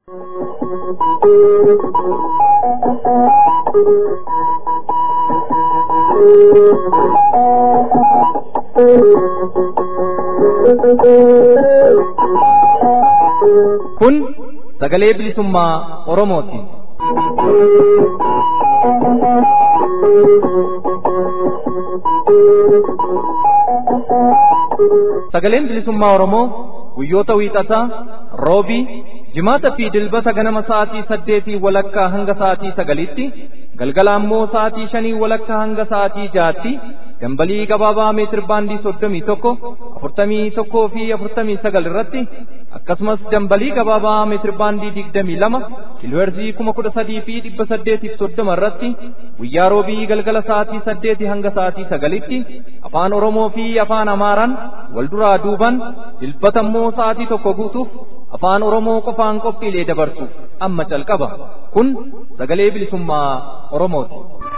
Kun sagalee bilisummaa Oromooti. Sagaleen bilisummaa Oromoo guyyoota wiixataa, roobii, jimaata fi dilbata ganama sa'aatii saddeetii walakkaa hanga sa'aatii sagalitti, galgala ammoo sa'aatii shanii walakkaa hanga sa'aatii jaatti, dambalii gabaabaa meetir baandii soddomii tokko, afurtamii tokkoo fi afurtamii sagal irratti, akkasumas dambalii gabaabaa meetir baandii digdamii lama, kiilooherzii kuma kudha sadii fi dhibba saddeetiif soddoma irratti, guyyaa roobii galgala sa'aatii saddeetii hanga sa'aatii sagalitti, afaan Oromoo fi afaan Amaaraan wal duraa duuban, dilbata immoo sa'aatii tokko guutuuf afaan Oromoo qofaan qophiilee dabarsu amma calqaba. Kun sagalee bilisummaa Oromooti.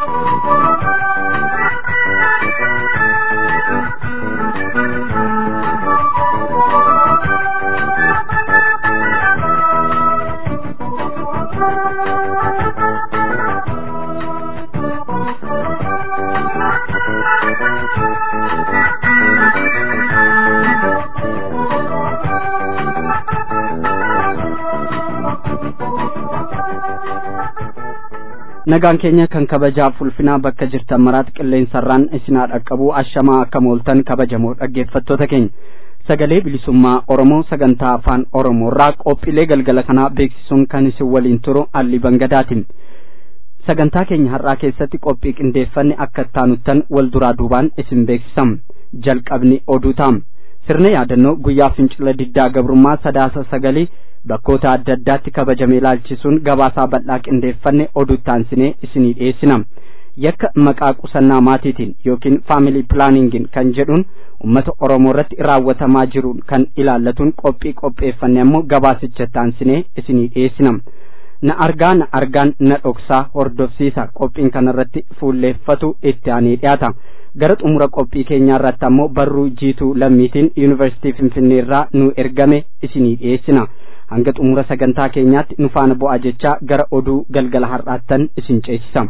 nagaan keenya kan kabajaaf ulfinaa bakka jirtan maraatti qilleensarraan isinaa dhaqqabu ashamaa akka mooltan kabajamoo dhaggeeffattoota keenya sagalee bilisummaa oromoo sagantaa afaan oromoorraa qophiilee galgala kanaa beeksisuun kan isin waliin turu alli bangadaatiin sagantaa keenya har'aa keessatti qophii qindeeffanne akka taanuttan wal duraa duubaan isin beeksisam jalqabni oduu taam sirna yaadannoo guyyaa fincila diddaa gabrummaa sadaasa sagalii bakkoota adda addaatti kabajamee ilaalchisuun gabaasaa bal'aa qindeeffanne oduu taansinee isinii dhiyeessina yakka maqaa qusannaa maatiitiin yookiin faamilii pilaaningin kan jedhuun ummata oromoo irratti raawwatamaa jiruun kan ilaallatuun qophii qopheeffanne ammoo gabaasicha taansinee isinii dhiyeessina na argaa na argaan na dhoksaa hordofsiisa qophiin kanarratti fuulleeffatu itti aanee dhiyaata gara xumura qophii keenyaa irratti ammoo barruu jiituu lammiitiin yuunivarsiitii finfinnee irraa nu ergame isinii dhiyeessina hanga xumura sagantaa keenyaatti nu faana bu'aa jechaa gara oduu galgala har'aattan isin ceesisa.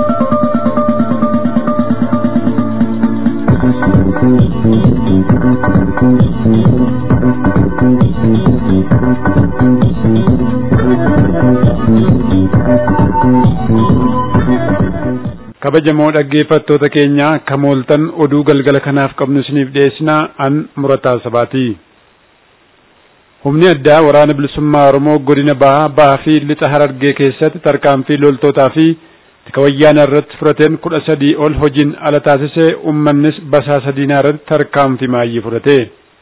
kabajamoo dhaggeeffattoota keenya akka mooltan oduu galgala kanaaf qabnu isiniif dhiyeessinaa an murataa sabaati. humni addaa waraana bilisummaa oromoo godina bahaa bahaa fi lixa harargee keessatti tarkaanfii loltootaa fi tika wayyaana irratti fudhateen kudha sadii ol hojiin ala taasisee ummannis basaasa diinaa irratti tarkaanfii maayyii fudhate.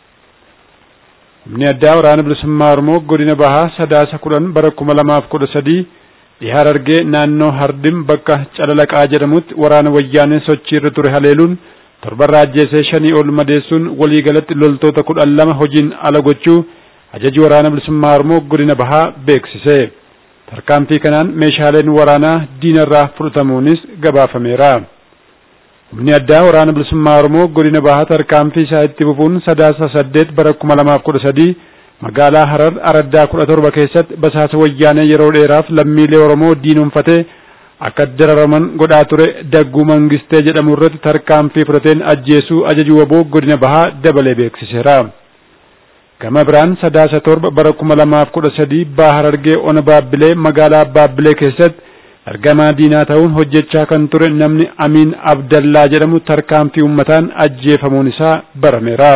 humni addaa waraana bilisummaa oromoo godina bahaa sadaasa kudhan bara kuma lamaaf kudha sadii dhihaa harargee naannoo hardim bakka calalaqaa jedhamutti waraana wayyaanee sochii irra ture haleeluun torbarraa ajjeesee shanii ol madeessuun waliigalatti loltoota kudhan lama hojiin ala gochuu ajaji waraana bilisummaa oromoo godina bahaa beeksise tarkaanfii kanaan meeshaaleen waraanaa diinarraa fudhatamuunis gabaafameera humni addaa waraana bilisummaa oromoo godina bahaa tarkaanfii isaa itti fufuun sadaasa saddeet bara kuma lamaaf kudha sadii magaalaa harar araddaa kudha torba keessatti basaasa wayyaanee yeroo dheeraaf lammiilee oromoo diinumfatee akka dararaman godhaa ture dagguu mangistee jedhamu irratti tarkaanfii fudhateen ajjeesuu ajaji waboo godina bahaa dabalee beeksiseera. gama biraan sadaasa torba bara kuma lamaaf kudha sadii baha harargee ona baabbilee magaalaa baabbilee keessatti ergamaa diinaa ta'uun hojjechaa kan ture namni amiin abdallaa jedhamu tarkaanfii ummataan ajjeefamuun isaa barameera.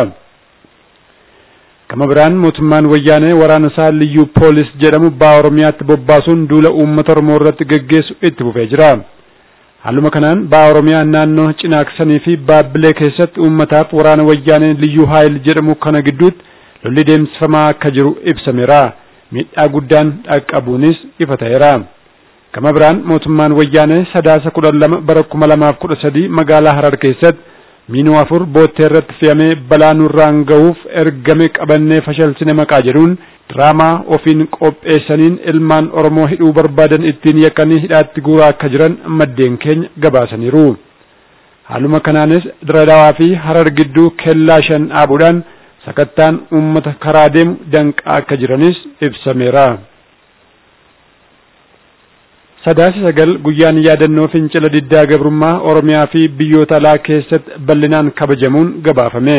gama biraan mootummaan wayyaanee waraana isaa liyyuu poolis jedhamu baha oromiyaatti bobbaasuun duula uummata oromoo irratti geggeessu itti fufee jira. haaluma kanaan baha oromiyaa naannoo cinaaksanii fi baabbilee keessatti uummataaf waraana wayyaanee liyyuu haayil jedhamu kana gidduutti lolli deemsifamaa akka jiru ibsameera miidhaa guddaan dhaqqabuunis ifa ta'eera gama biraan mootummaan wayyaanee sadaasa kudhan lama bara kuma lamaaf kudha sadii magaalaa harar keessatti miinuu afur boottee irratti fe'amee balaa nurraan ga'uuf ergame qabannee fashalsine maqaa jedhuun diraamaa ofiin qopheessaniin ilmaan oromoo hidhuu barbaadan ittiin yakkanii hidhaatti guuraa akka jiran maddeen keenya gabaasaniiru haaluma kanaanis diradawaa fi harar gidduu kellaa shan dhaabuudhaan sakattaan uummata karaa deemu danqaa akka jiranis ibsameera. sadaasa sagal guyyaan yaadannoo fincila diddaa gabrummaa oromiyaa fi biyyoota alaa keessatti bal'inaan kabajamuun gabaafame.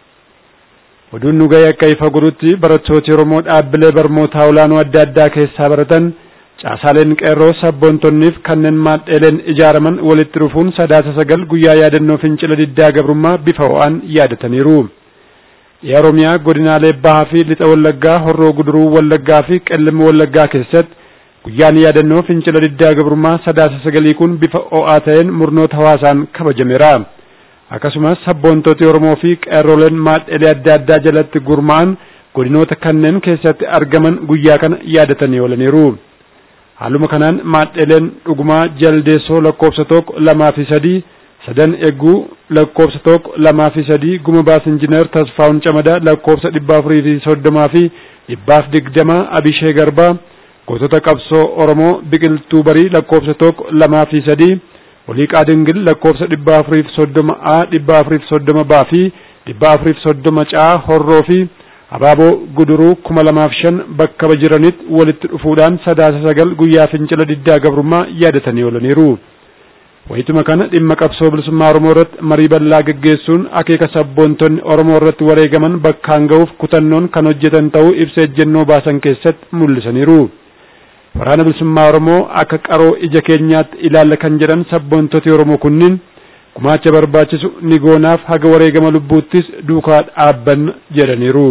oduun nu ga'e akka ifa godhutti barattooti oromoo dhaabbilee barnootaa olaanoo adda addaa keessaa baratan caasaaleen qeerroo sabboontonniif kanneen maadheeleen ijaaraman walitti dhufuun sadaasa sagal guyyaa yaadannoo fincila diddaa gabrummaa bifa ho'aan yaadataniiru. Dhiyaa Oromiyaa godinaalee bahaa fi lixa wallaggaa horroo guduruu wallaggaa fi qellima wallaggaa keessatti guyyaan yaadannoo fincila diddaa gabrummaa sadaasa sagalii kun bifa ho'aa ta'een murnoota hawaasaan kabajameera. akkasumas sabboontoti Oromoo fi qeerroleen maadhelee adda addaa jalatti gurmaa'an godinoota kanneen keessatti argaman guyyaa kana yaadatanii oolaniiru. Haaluma kanaan maadheleen dhugumaa jaldeessoo lakkoofsa tokko lamaa fi sadii sadan eeguu lakkoofsa tokko lamaa fi sadii guma baas injiinar Tasfaa'un Camadaa lakkoofsa dhibba afurii fi soddomaa fi dhibbaaf digdama Abishee Garbaa gootota qabsoo Oromoo biqiltuu barii lakkoofsa tokko lamaa fi sadii waliiqaa dingil lakkoofsa dhibba afuriif soddoma a dhibba afuriif soddoma baa fi dhibba afuriif soddoma caa horroo fi abaaboo guduruu kuma lamaaf shan bakka jiranitti walitti dhufuudhaan sadaasa sagal guyyaa fincila diddaa gabrummaa yaadatanii oolaniiru. Wayituma kana dhimma qabsoo bilisummaa Oromoo irratti marii bal'aa gaggeessuun akeeka sabboontonni Oromoo irratti wareegaman bakkaan ga'uuf kutannoon kan hojjetan ta'uu ibsa ejjennoo baasan keessatti mul'isaniiru. waraana bilisummaa Oromoo akka qaroo ija keenyaatti ilaalla kan jedhan sabboontoti Oromoo kunniin gumaacha barbaachisu ni goonaaf haga wareegama lubbuuttis duukaa dhaabbanna jedhaniiru.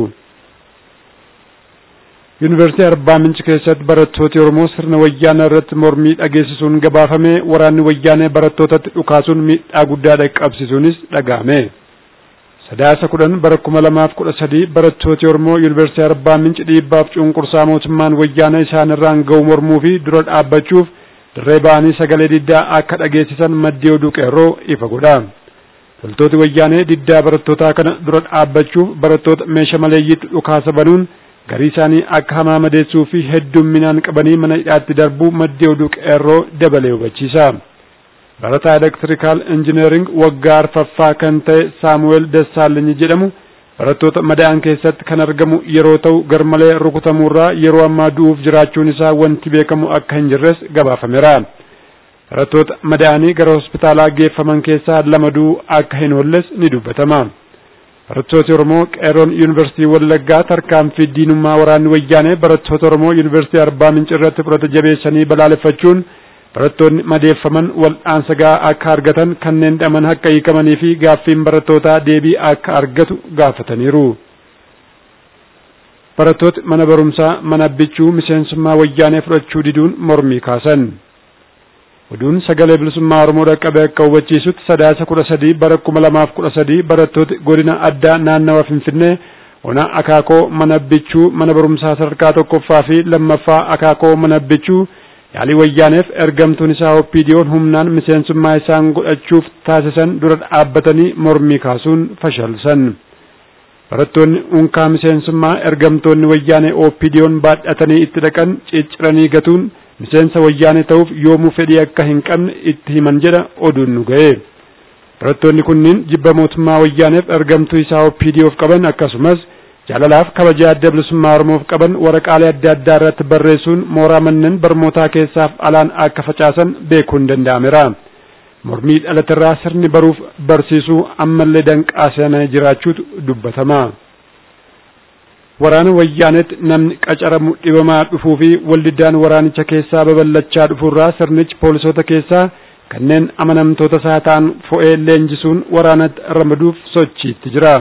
Yuunivarsiitii Arbaa Minci keessatti barattooti Oromoo sirna wayyaanaa irratti mormii dhageessisuun gabaafame waraanni wayyaanee barattootatti dhukaasuun miidhaa guddaa dhaqqabsiisuunis dhaga'ame. sadaasa kudhan bara kuma lamaaf kudha sadii barattooti Oromoo Yuunivarsiitii Arbaa Minci dhiibbaaf cunqursaa mootummaan wayyaana isaan irraan ga'u mormuu fi dura dhaabbachuuf dirree ba'anii sagalee diddaa akka dhageessisan maddii oduu qeerroo ifa godha. Loltooti wayyaanee diddaa barattootaa kana dura dhaabbachuuf barattoota meeshaa maleeyyiitti dhukaasa banuun garii isaanii akka hamaa madeessuu fi heddumminaan qabanii mana hidhaatti darbuu maddii oduu qeerroo dabalee hubachiisa. barataa elektirikaal injineering waggaa arfaffaa kan ta'e saamu'eel Dassaalenyi jedhamu barattoota madaa'an keessatti kan argamu yeroo ta'u garmalee rukutamuurraa yeroo ammaa du'uuf jiraachuun isaa wanti beekamu akka hin jirres gabaafameera. Barattoota madaa'anii gara hospitaalaa geeffaman keessaa lama du'uu akka hin oolles ni dubbatama. Barattooti Oromoo qeerroon Yuunivarsiitii Wallaggaa tarkaanfii diinummaa waraanni wayyaanee barattoota Oromoo Yuunivarsiitii Arbaa Minci irratti fudhata jabeessanii balaaleffachuun barattoonni madeeffaman wal'aansa gahaa akka argatan kanneen dhaman akka hiikamanii fi gaaffiin barattootaa deebii akka argatu gaafataniiru. Barattooti mana barumsaa mana abbichuu miseensummaa wayyaanee fudhachuu diduun mormii kaasan. Oduun sagalee bilisummaa Oromoo dhaqqabe akka hubachiisutti sadaasa kudha sadii bara kuma lamaaf kudha sadii barattooti godina addaa naannawa Finfinnee ona akaakoo mana abbichuu mana barumsaa sadarkaa tokkoffaa fi lammaffaa akaakoo mana abbichuu yaalii wayyaaneef ergamtuun isaa oppiidiyoon humnaan miseensummaa isaan godhachuuf taasisan dura dhaabbatanii mormii kaasuun fashalsan. Barattoonni unkaa miseensummaa ergamtoonni wayyaanee oppiidiyoon baadhatanii itti dhaqan cicciranii gatuun miseensa wayyaanee ta'uuf yoomuu fedhii akka hin qabne itti himan jedha oduun nu ga'e. Barattoonni kunniin jibba mootummaa wayyaaneef ergamtuu isaa oppiidiyoof qaban akkasumas jaalalaaf kabaja adda bilisummaa Oromoof qaban waraqaalee adda addaa irratti barreessuun mooraa manneen barnootaa keessaaf alaan akka facaasan beekuun danda'ameera. Mormii dhalaterraa sirni baruuf barsiisuu ammallee danqaasanii jiraachuutu dubbatama. Waraana wayyaanetti namni qacaramu dhibamaa dhufuu fi waldiddaan waraanicha keessaa babal'achaa dhufuurraa sirnichi poolisoota keessaa kanneen amanamtoota isaa ta'an fo'ee leenjisuun waraanatti ramaduuf sochiitti jira.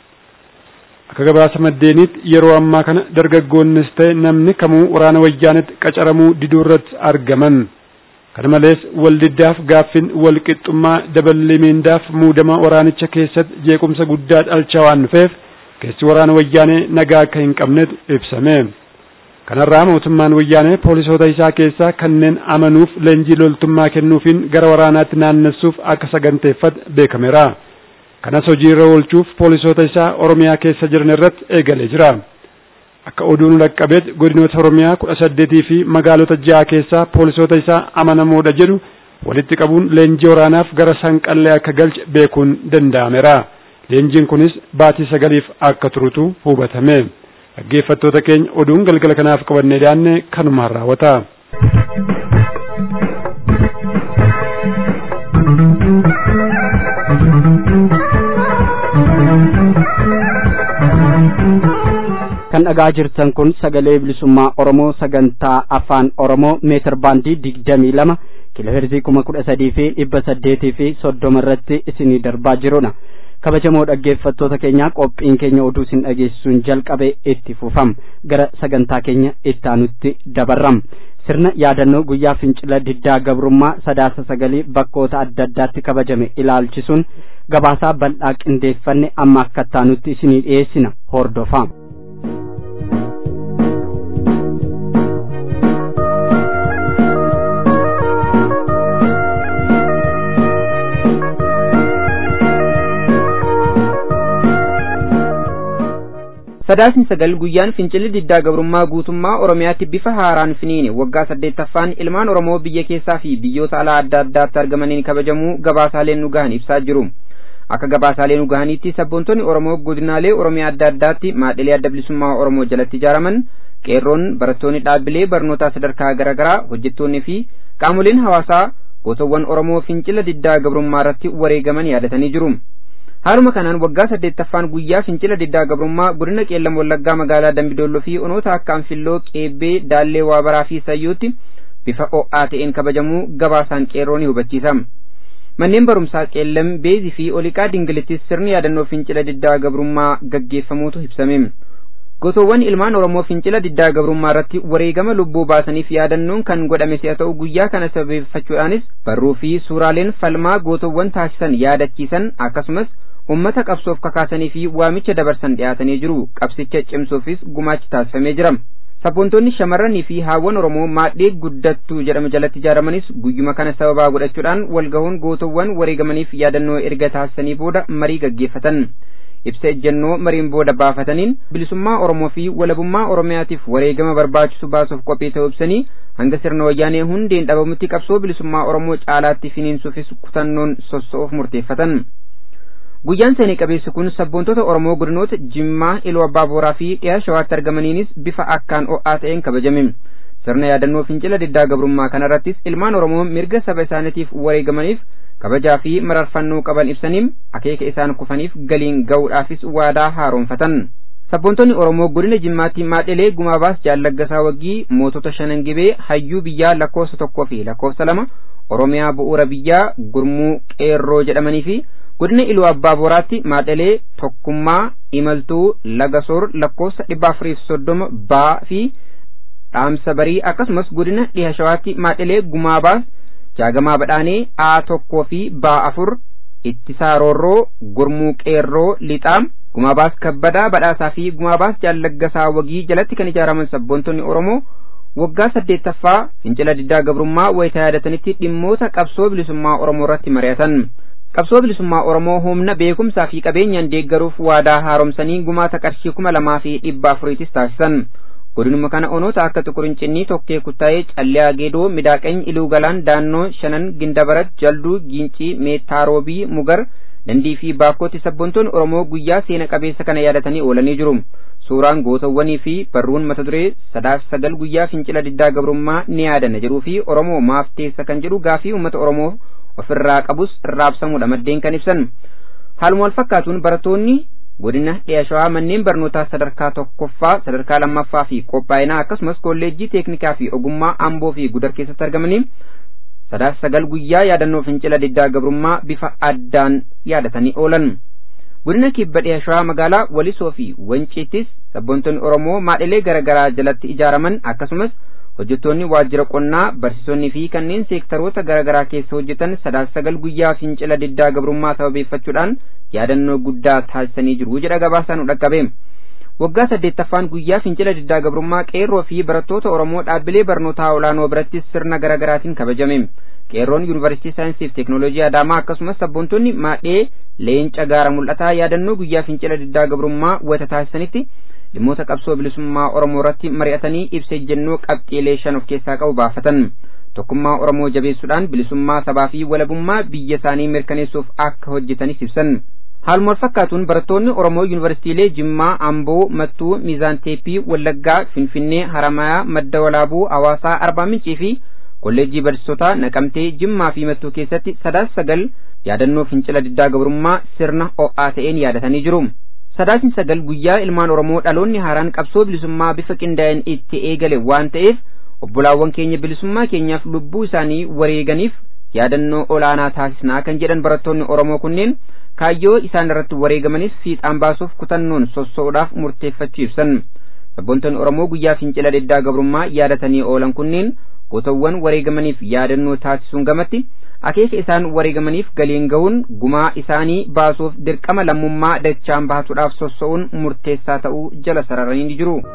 Akka gabaasa maddeenitti yeroo ammaa kana dargaggoonnis ta'e namni kamuu waraana wayyaanetti qacaramuu diduu irratti argaman. Kana malees waldiddaaf gaaffin walqixxummaa daballee miindaaf muudama waraanicha keessatti jeequmsa guddaa dhalchaa waan dhufeef keessi waraana wayyaanee nagaa akka hin qabnetu ibsame. Kanarraa mootummaan wayyaanee poolisoota isaa keessaa kanneen amanuuf leenjii loltummaa kennuufiin gara waraanaatti naannessuuf akka saganteeffate beekameera. Kanas hojiirra oolchuuf poolisoota isaa Oromiyaa keessa jiran irratti eegalee jira. Akka oduun dhaqqabeet godinoota Oromiyaa kudha saddeetii fi magaalota ja'a keessaa poolisoota isaa amanamoodha jedhu walitti qabuun leenjii waraanaaf gara sanqallee akka galche beekuun danda'ameera. Leenjiin kunis baatii sagaliif akka turutu hubatame. Dhaggeeffattoota keenya oduun galgala kanaaf qabannee dhiyaanne kanumaan raawwata. kan dhagaa jirtan kun sagalee bilisummaa oromoo sagantaa afaan oromoo meetir baandii digdamii lama kiloheerzii kuma kudha sadii fi dhibba saddeetii fi soddoma irratti isinii darbaa jirudha kabajamoo dhaggeeffattoota keenyaa qophiin keenya oduu isin dhageessisuun jalqabe itti fufam gara sagantaa keenya itti aanutti dabarram sirna yaadannoo guyyaa fincila diddaa gabrummaa sadaasa sagalii bakkoota adda addaatti kabajame ilaalchisuun gabaasaa bal'aa qindeeffanne amma akka ittaanutti isinii dhiyeessina hordofaa. sadaasni sagal guyyaan fincilli diddaa gabrummaa guutummaa oromiyaatti bifa haaraan finiine waggaa saddeettaffaan ilmaan oromoo biyya keessaa fi biyyoota alaa adda addaatti argamaniin kabajamuu gabaasaaleen nu gahan ibsaa jiru akka gabaasaalee nu gahaniitti sabboontonni oromoo godinaalee oromiyaa adda addaatti maadhilee adda bilisummaa oromoo jalatti ijaaraman qeerroon barattoonni dhaabbilee barnootaa sadarkaa garaagaraa hojjettoonni fi qaamoleen hawaasaa gootawwan oromoo fincila diddaa gabrummaa irratti wareegaman yaadatanii jiru haaluma kanaan waggaa saddeettaffaan guyyaa fincila diddaa gabrummaa godina qeellam wallaggaa magaalaa dambidolloo fi onoota akka anfilloo qeebbee daallee waabaraa fi sayyootti bifa o'aa ta'een kabajamuu gabaasaan qeerroo ni hubachiisa manneen barumsaa qeellam beezii fi oliqaa dingilittis sirni yaadannoo fincila diddaa gabrummaa gaggeeffamuutu ibsame gosoowwan ilmaan oromoo fincila diddaa gabrummaa irratti wareegama lubbuu baasaniif yaadannoon kan godhame si'a ta'u guyyaa kana sabeeffachuudhaanis barruu fi suuraaleen falmaa gootowwan taasisan yaadachiisan akkasumas ummata qabsoof kakaasanii fi waamicha dabarsan dhiyaatanii jiru qabsicha cimsuufis gumaachi taasifamee jira sabboontonni shamarranii fi haawwan oromoo maadhee guddattuu jedhamu jalatti ijaaramanis guyyuma kana sababaa godhachuudhaan walgahuun gootowwan wareegamaniif yaadannoo erga taasisanii booda marii gaggeeffatan ibsa ejjennoo mariin booda baafataniin bilisummaa oromoo fi walabummaa oromiyaatiif wareegama barbaachisu baasuuf qophii ta'uu ibsanii hanga sirna wayyaanee hundeen dhabamutti qabsoo bilisummaa oromoo caalaatti finiinsuufis kutannoon sossoo'uuf murteeffatan guyyaan seenii qabeessi kun sabboontota oromoo godinoota jimmaa iluu abbaa booraa fi dhiyaa shawaatti argamaniinis bifa akkaan o'aa ta'een kabajame sirna yaadannoo fincila diddaa gabrummaa kanarrattis ilmaan oromoo mirga saba isaaniitiif wareegamaniif kabajaa fi mararfannoo qaban ibsaniin akeeka isaan kufaniif galiin ga'uudhaafis waadaa haaromfatan sabboontonni oromoo godina jimmaatti maadhilee gumaabaas jaallaggasaa waggii mootota shanan gibee hayyuu biyyaa lakkoofsa tokkoo fi lakkoofsa lama oromiyaa bu'uura biyyaa gurmuu qeerroo jedhamanii fi godina iluu abbaa booraatti maadhilee tokkummaa imaltuu lagasoor lakkoofsa dhibba afuriif soddoma baa fi dhaamsa barii akkasumas godina dhiha shawaatti maadhilee gumaabaas jaagamaa badhaanee a tokkoo fi baa afur ittisaa roorroo gurmuu qeerroo lixaam gumaabaas kabbadaa badhaasaa fi gumaabaas jaallaggasaa wagii jalatti kan ijaaraman sabboontonni oromoo waggaa saddeettaffaa fincila diddaa gabrummaa wayita yaadatanitti dhimmoota qabsoo bilisummaa oromoo irratti mari'atan qabsoo bilisummaa oromoo humna beekumsaa fi qabeenyaan deeggaruuf waadaa haaromsanii gumaata qarshii kuma lamaa fi dhibba afuriitis taasisan godinuma kana onoota akka tuqurincinii tokkee kuttaa'ee callee geedoo midaaqany iluu galaan daannoo shanan gindabarat jalduu giincii meettaarobii mugar dandii fi baakkootti sabboontoonni oromoo guyyaa seena qabeessa kana yaadatanii oolanii jiru suuraan gootawwanii fi barruun mata duree sadaaf sagal guyyaa fincila diddaa gabrummaa ni yaadanna jedhuu fi oromoo maaf teessa kan jedhu gaafii uummata oromoo ofirraa qabus raabsamuudha maddeen kan ibsan haaluma wal fakkaatuun barattoonni godina dhiya shawaa manneen barnootaa sadarkaa tokkoffaa sadarkaa lammaffaa fi qophaa'inaa akkasumas kolleejjii teeknikaa fi ogummaa amboo fi gudar keessatti argamanii sadaaf sagal guyyaa yaadannoo fincila diddaa gabrummaa bifa addaan yaadatanii oolan godina kibba dhiya shawaa magaalaa walisoo fi wanciittis sabboontonni oromoo maadhilee garaagaraa jalatti ijaaraman akkasumas hojjettoonni waajjira qonnaa barsiisonni fi kanneen seektaroota garaagaraa keessa hojjetan sadaaf sagal guyyaa fincila diddaa gabrummaa sababeeffachuudhaan yaadannoo guddaa taasisanii jiru jedha gabaasaan nu dhaqqabe waggaa saddeettaffaan guyyaa fincila diddaa gabrummaa qeerroo fi barattoota oromoo dhaabbilee barnootaa olaanoo birattis sirna garaagaraatiin kabajame qeerroon yuunivarsiitii saayinsii fi teeknooloojii adaamaa akkasumas sabboontonni maadhee leenca gaara mul'ataa yaadannoo guyyaa fincila diddaa gabrummaa wata taasisanitti dhimmoota qabsoo bilisummaa oromoo irratti mari'atanii ibsa ejjennoo qabxiilee shan of keessaa qabu baafatan tokkummaa oromoo jabeessuudhaan bilisummaa sabaa fi walabummaa biyya isaanii mirkaneessuuf akka hojjetanis ibsan haaluma wal fakkaatuun barattoonni oromoo yuunivarsiitiilee jimmaa amboo mattuu miizaan teeppii wallaggaa finfinnee haramayaa madda walaabuu hawaasaa arbaa mincii fi kolleejjii barsiisotaa naqamtee jimmaa fi mattuu keessatti sadaasa sagal yaadannoo fincila diddaa gabrummaa sirna o'aa ta'een yaadatanii jiru. Sadaasni sagal guyyaa ilmaan Oromoo dhaloonni haaraan qabsoo bilisummaa bifa qindaa'een itti eegale waan ta'eef obbolaawwan keenya bilisummaa keenyaaf lubbuu isaanii wareeganiif yaadannoo olaanaa taasisnaa kan jedhan barattoonni Oromoo kunneen kaayyoo isaan irratti wareegamanis fiixaan baasuuf kutannoon sossoo'uudhaaf murteeffachuu ibsan. Sabboontonni Oromoo guyyaa fincila diddaa gabrummaa yaadatanii oolan kunneen gootawwan wareegamaniif yaadannoo taasisuun gamatti akeeka isaan wareegamaniif galiin gahuun gumaa isaanii baasuuf dirqama lammummaa dachaan baasuudhaaf sossa'uun murteessaa ta'uu jala sararanii ni jiru.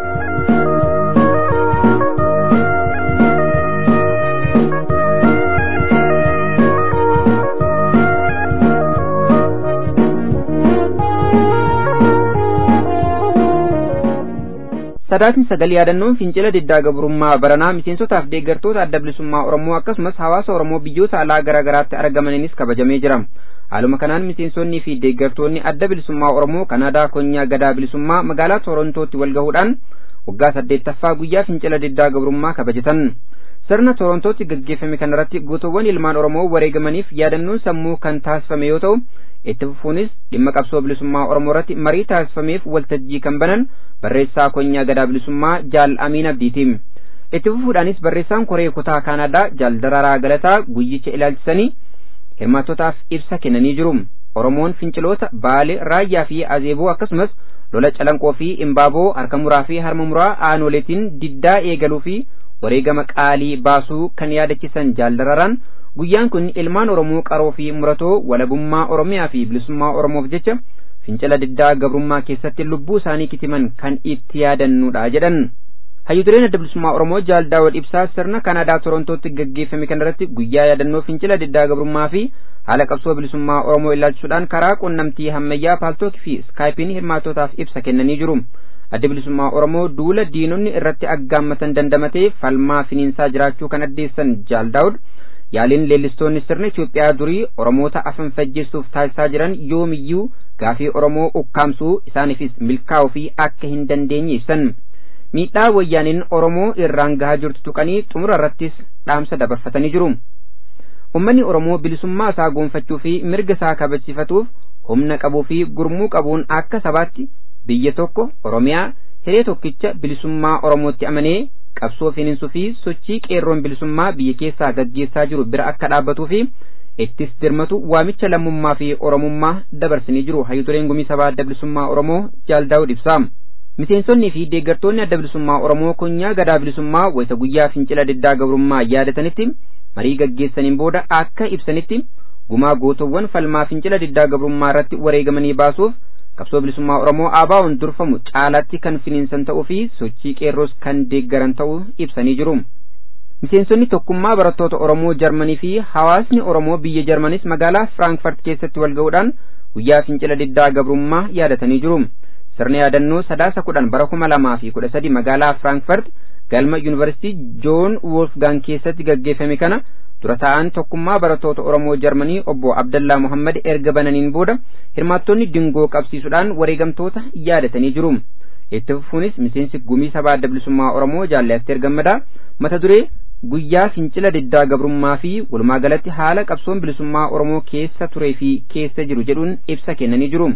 sadaasni sagal yaadannoon fincila diddaa gabrummaa baranaa miseensotaaf deeggartoota adda bilisummaa oromoo akkasumas hawaasa oromoo biyyoota alaa garaa garaatti argamaniinis kabajamee jira haaluma kanaan miseensonnii fi deeggartoonni adda bilisummaa oromoo kanaadaa konyaa gadaa bilisummaa magaalaa torontootti wal gahuudhaan waggaa saddeettaffaa guyyaa fincila diddaa gabrummaa kabajatan sirna torontootti gaggeeffame kanarratti gootowwan ilmaan oromoo wareegamaniif yaadannoon sammuu kan taasifame yoo ta'u itti fufuunis dhimma qabsoo bilisummaa oromoo irratti marii taasifameef waltajjii kan banan barreessaa konyaa gadaa bilisummaa jaal amiin abdiitiim itti fufuudhaanis barreessaan koree kutaa kaanadaa jaal dararaa galataa guyyicha ilaalchisanii hirmaattotaaf ibsa kennanii jiru oromoon finciloota baale raayyaa fi azeeboo akkasumas lola calanqoo fi imbaaboo harka muraa fi harma muraa aanoleetiin diddaa eegaluu fi wareegama qaalii baasuu kan yaadachisan jaal dararaan guyyaan kun ilmaan oromoo qaroo fi muratoo walabummaa oromiyaa fi bilisummaa oromoof jecha fincila diddaa gabrummaa keessatti lubbuu isaanii kitiman kan itti yaadannudha jedhan hayyutureen adda bilisummaa oromoo jaal daawud ibsaa sirna kanaadaa torontootti gaggeeffame kanarratti guyyaa yaadannoo fincila diddaa gabrummaa fi haala qabsoo bilisummaa oromoo ilaalchisuudhaan karaa qunnamtii hammayyaa paaltookii fi iskaayipiin hirmaattootaaf ibsa kennanii jiru adda bilisummaa oromoo duula diinonni irratti aggaammatan dandamatee falmaa finiinsaa jiraachuu kan addeessan jaal daawud yaaliin leellistoonni sirna Itoophiyaa durii Oromoota afan fajjeessuuf taasisaa jiran yoomiyyuu gaafii Oromoo ukkaamsuu isaaniifis milkaa'uu fi akka hin dandeenye ibsan. Miidhaa wayyaaniin Oromoo irraan gahaa jirtu tuqanii xumura irrattis dhaamsa dabarfatanii jiru. Uummanni Oromoo bilisummaa isaa goonfachuu fi mirga isaa kabachiifatuuf humna qabuu fi gurmuu qabuun akka sabaatti biyya tokko Oromiyaa hiree tokkicha bilisummaa Oromootti amanee qabsoo finiinsuu fi sochii qeerroon bilisummaa biyya keessaa gaggeessaa jiru bira akka dhaabbatuu fi ittis dirmatu waamicha lammummaa fi oromummaa dabarsanii jiru hayyutureen gumii sabaa adda bilisummaa oromoo jaal daawud ibsaa miseensonnii fi deeggartoonni adda bilisummaa oromoo konyaa gadaa bilisummaa wayita guyyaa fincila diddaa gabrummaa yaadatanitti marii gaggeessaniin booda akka ibsanitti gumaa gootowwan falmaa fincila diddaa gabrummaa irratti wareegamanii baasuuf qabsoo bilisummaa oromoo ABO'n durfamu caalaatti kan finiinsan ta'uu fi sochii qeerroos kan deeggaran ta'uu ibsanii jiru. Miseensonni tokkummaa barattoota Oromoo Jarmanii fi hawaasni Oromoo biyya Jarmanis magaalaa Firaanfurt keessatti wal ga'uudhaan guyyaa fincila diddaa gabrummaa yaadatanii jiru. Sirna yaadannoo sadaasa kudhan bara kuma lamaa fi kudha sadi magaalaa Firaanfurt galma yuunivarsiitii Joon Wolfgang keessatti gaggeeffame kana dura ta'an tokkummaa barattoota Oromoo Jarmanii obbo Abdallaa Muhammad erga bananiin booda hirmaattonni dingoo qabsiisuudhaan wareegamtoota yaadatanii jiru. Itti fufuunis miseensi gumii sabaa adda bilisummaa Oromoo jaallatteer gammadaa mata duree guyyaa fincila diddaa gabrummaa fi walumaa galatti haala qabsoon bilisummaa Oromoo keessa turee fi keessa jiru jedhuun ibsa kennanii jiru.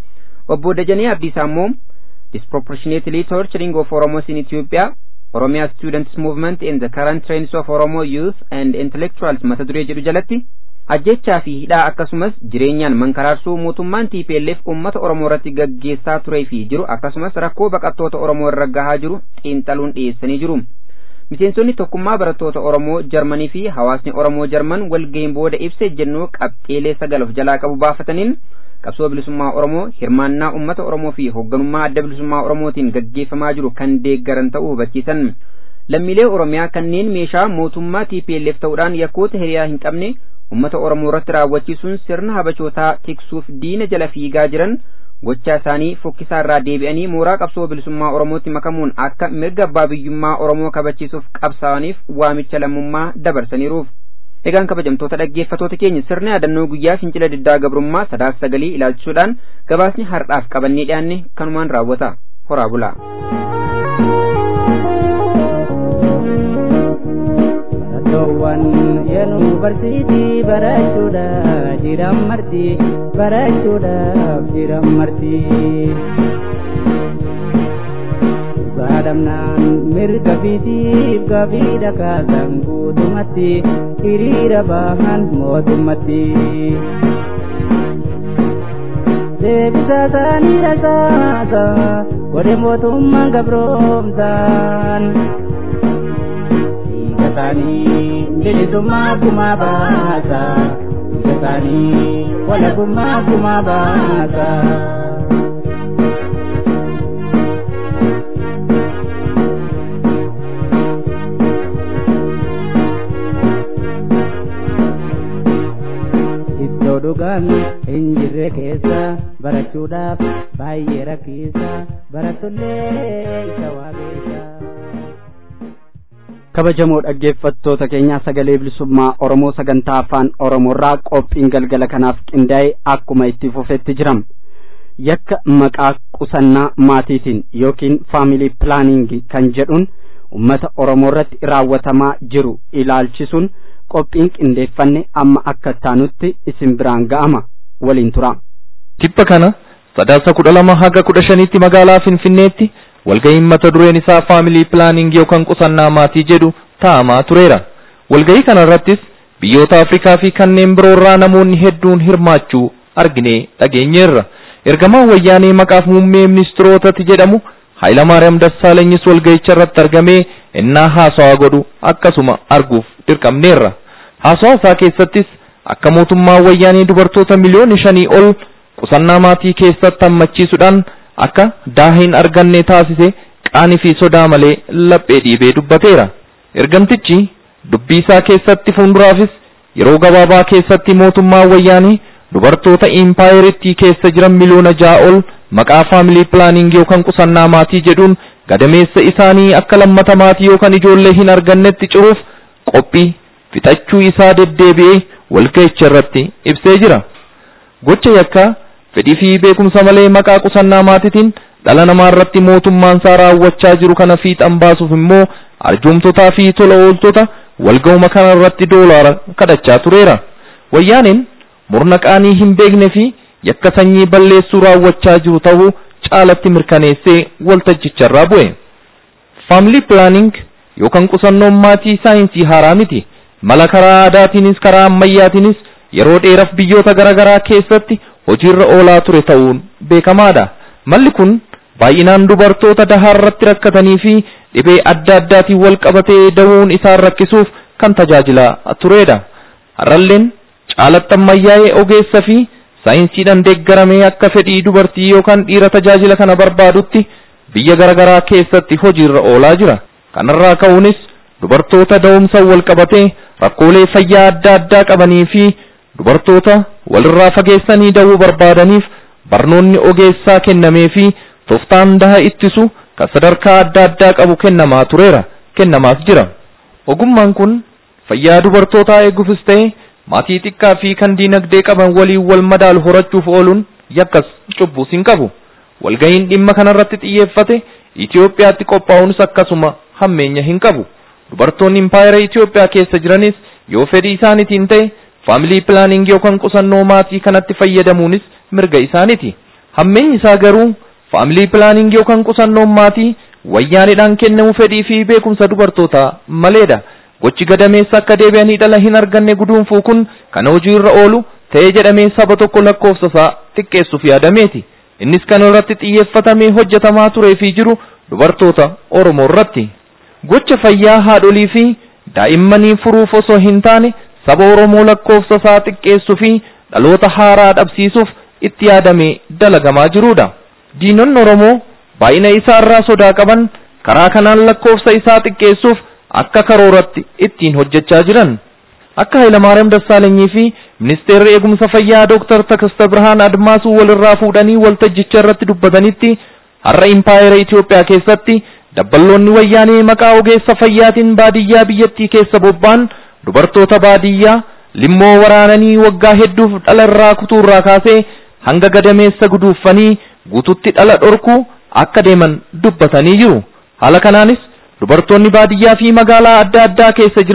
Obbo Dajanee Abdiisaa immoo disproportionately torturing of Oromos in Ethiopia Oromia Students Movement in the Current Trends of Oromo Youth and Intellectuals mata duree jedhu jalatti ajjechaa fi hidhaa akkasumas jireenyaan mankaraarsuu mootummaan TPLF uummata Oromoo irratti gaggeessaa turee fi jiru akkasumas rakkoo baqattoota Oromoo irra gahaa jiru xiinxaluun dhiyeessanii jiru. Miseensonni tokkummaa barattoota Oromoo Jarmanii fi hawaasni Oromoo Jarman walga'iin booda ibsa ejjennoo qabxeelee sagal of jalaa qabu baafataniin qabsoo bilisummaa Oromoo hirmaannaa uummata Oromoo fi hoogganummaa adda bilisummaa Oromootiin gaggeeffamaa jiru kan deeggaran ta'uu hubachiisan. Lammiilee Oromiyaa kanneen meeshaa mootummaa TPLF ta'uudhaan yakkoota hiriyaa hin qabne uummata Oromoo irratti raawwachiisuun sirna habachootaa tiksuuf diina jala fiigaa jiran gochaa isaanii fokkisaa irraa deebi'anii mooraa qabsoo bilisummaa Oromootti makamuun akka mirga abbaa biyyummaa Oromoo kabachiisuuf qabsaa'aniif waamicha lammummaa dabarsaniiruuf. Egaan kabajamtoota dhaggeeffatoota keenya sirna yaadannoo guyyaa fincila diddaa gabrummaa sadaasa sagalii ilaalchisuudhaan gabaasni har'aaf qabannee dhiyaanne kanumaan raawwata. Horaa bulaa. waan yuunivarsiitii barachuudhaaf jiran marti barachuudhaaf jiran marti. Baadhamnaan mirga fiitiif gaaffii dhakaasan guutumatti hiriira bahan mootummatti. Deebisa isaanii rasaasa godhe mootummaan gabroomsaan. Dhiiga isaanii bilisummaa gumaa baasa. Dhiiga isaanii walabummaa gumaa baasa. Iddoo dhugaan hin jirre keessa barachuudhaaf baay'ee rakkisaa barattollee isa waaqessa. kabajamoo dhaggeeffattoota keenyaa sagalee bilisummaa oromoo sagantaa afaan oromoorraa qophiin galgala kanaaf qindaa'e akkuma itti fufetti jiram yakka maqaa qusannaa maatiitiin yookiin faamilii pilaaniingi kan jedhuun ummata oromoo irratti raawwatamaa jiru ilaalchisuun qophiin qindeeffanne amma akka taanutti isin biraan ga'ama waliin tura. Tibba kana sadaasa kudha lama haga kudha shaniitti magaalaa Finfinneetti walga'iin mata dureen isaa faamilii pilaaniingii yookaan qusannaa maatii jedhu taa'amaa tureera. Walga'ii kana irrattis biyyoota Afrikaa fi kanneen biroo irraa namoonni hedduun hirmaachuu arginee dhageenyeerra. Ergamaan wayyaanee maqaaf muummee ministirootati jedhamu Hayilamaariyaam Dassaalanyis walga'icha irratti argamee innaa haasawaa godhu akkasuma arguuf dirqamneerra. Haasawaa isaa keessattis akka mootummaan wayyaanee dubartoota miliyoona shanii ol qusannaa maatii keessatti hammachiisuudhaan akka daaha hin arganne taasise qaanii fi sodaa malee laphee dhiibee dubbateera. Ergamtichi dubbii isaa keessatti fuulduraafis yeroo gabaabaa keessatti mootummaan wayyaanee dubartoota impaayeritti keessa jiran miliyoona ja'a ol maqaa faamilii pilaaniingii yookaan qusannaa maatii jedhuun gadameessa isaanii akka lammata maatii yookaan ijoollee hin argannetti ciruuf qophii fixachuu isaa deddeebi'ee walga'icha irratti ibsee jira. Gocha yakkaa fedhii fi beekumsa malee maqaa qusannaa maatiitiin dhala namaa irratti mootummaan isaa raawwachaa jiru kana fiixan baasuuf immoo arjoomtotaa fi tola ooltota walga'uma kana irratti doolaara kadhachaa tureera. Wayyaaneen murna qaanii hin beekne fi yakka sanyii balleessuu raawwachaa jiru ta'uu caalatti mirkaneessee waltajjicharraa bu'e. Faamilii pilaaniing yookaan qusannoon maatii saayinsii haaraa miti. Mala karaa aadaatiinis karaa ammayyaatiinis yeroo dheeraaf biyyoota garaagaraa keessatti hojiirra oolaa ture ta'uun beekamaadha. Malli kun baay'inaan dubartoota dahaa irratti rakkatanii fi dhibee adda addaatiin wal qabatee da'uun isaan rakkisuuf kan tajaajilaa turedha. Har'alleen caalatti ammayyaa'ee ogeessa fi saayinsiidhaan deeggaramee akka fedhii dubartii yookaan dhiira tajaajila kana barbaadutti biyya garaagaraa keessatti hojiirra oolaa jira. Kanarraa ka'uunis dubartoota da'umsa wal qabatee rakkoolee fayyaa adda addaa qabanii fi dubartoota walirraa fageessanii da'uu barbaadaniif barnoonni ogeessaa kennamee fi tooftaan daha ittisu kan sadarkaa adda addaa qabu kennamaa tureera kennamaas jira. Ogummaan kun fayyaa dubartootaa eeguufis ta'e maatii xiqqaa fi kan diinagdee qaban waliin wal madaalu horachuuf ooluun yakkas cubbuus hin qabu. Walga'iin dhimma kanarratti xiyyeeffate Itoophiyaatti qophaa'uunis akkasuma hammeenya hin qabu. Dubartoonni impaayera Itoophiyaa keessa jiranis yoo fedhii isaaniitiin ta'e faamilii pilaaniingii yookaan qusannoo maatii kanatti fayyadamuunis mirga isaaniiti. Hammeenyi isaa garuu faamilii pilaaniingii yookaan qusannoon maatii wayyaanidhaan kennamu fedhii fi beekumsa dubartootaa maleedha. Gochi gadameessa akka deebi'anii dhala hin arganne guduunfuu kun kan hojiirra oolu ta'ee jedhamee saba tokko lakkoofsa isaa xiqqeessuuf yaadameeti. Innis kan irratti xiyyeeffatamee hojjetamaa turee fi jiru dubartoota Oromoo irratti. Gocha fayyaa haadholii fi daa'immanii furuuf osoo hin taane saba Oromoo lakkoofsa isaa xiqqeessuu fi dhaloota haaraa dhabsiisuuf itti yaadamee dalagamaa jirudha. Diinonni Oromoo baay'ina isaa irraa sodaa qaban karaa kanaan lakkoofsa isaa xiqqeessuuf akka karooratti ittiin hojjechaa jiran. Akka Hayilamaariyaam Dassaalanyii fi Ministeerri Eegumsa Fayyaa Dooktar Takasta Birhaan Admaasuu walirraa fuudhanii waltajjicha irratti dubbatanitti har'a impaayera Itoophiyaa keessatti dabballoonni wayyaanee maqaa ogeessa fayyaatiin baadiyyaa biyyattii keessa bobba'an dubartoota baadiyyaa limmoo waraananii waggaa hedduuf dhala irraa kutuurraa kaasee hanga gadameessa guduuffanii guututti dhala dhorkuu akka deeman dubbatanii jiru. Haala kanaanis dubartoonni baadiyyaa fi magaalaa adda addaa keessa jiran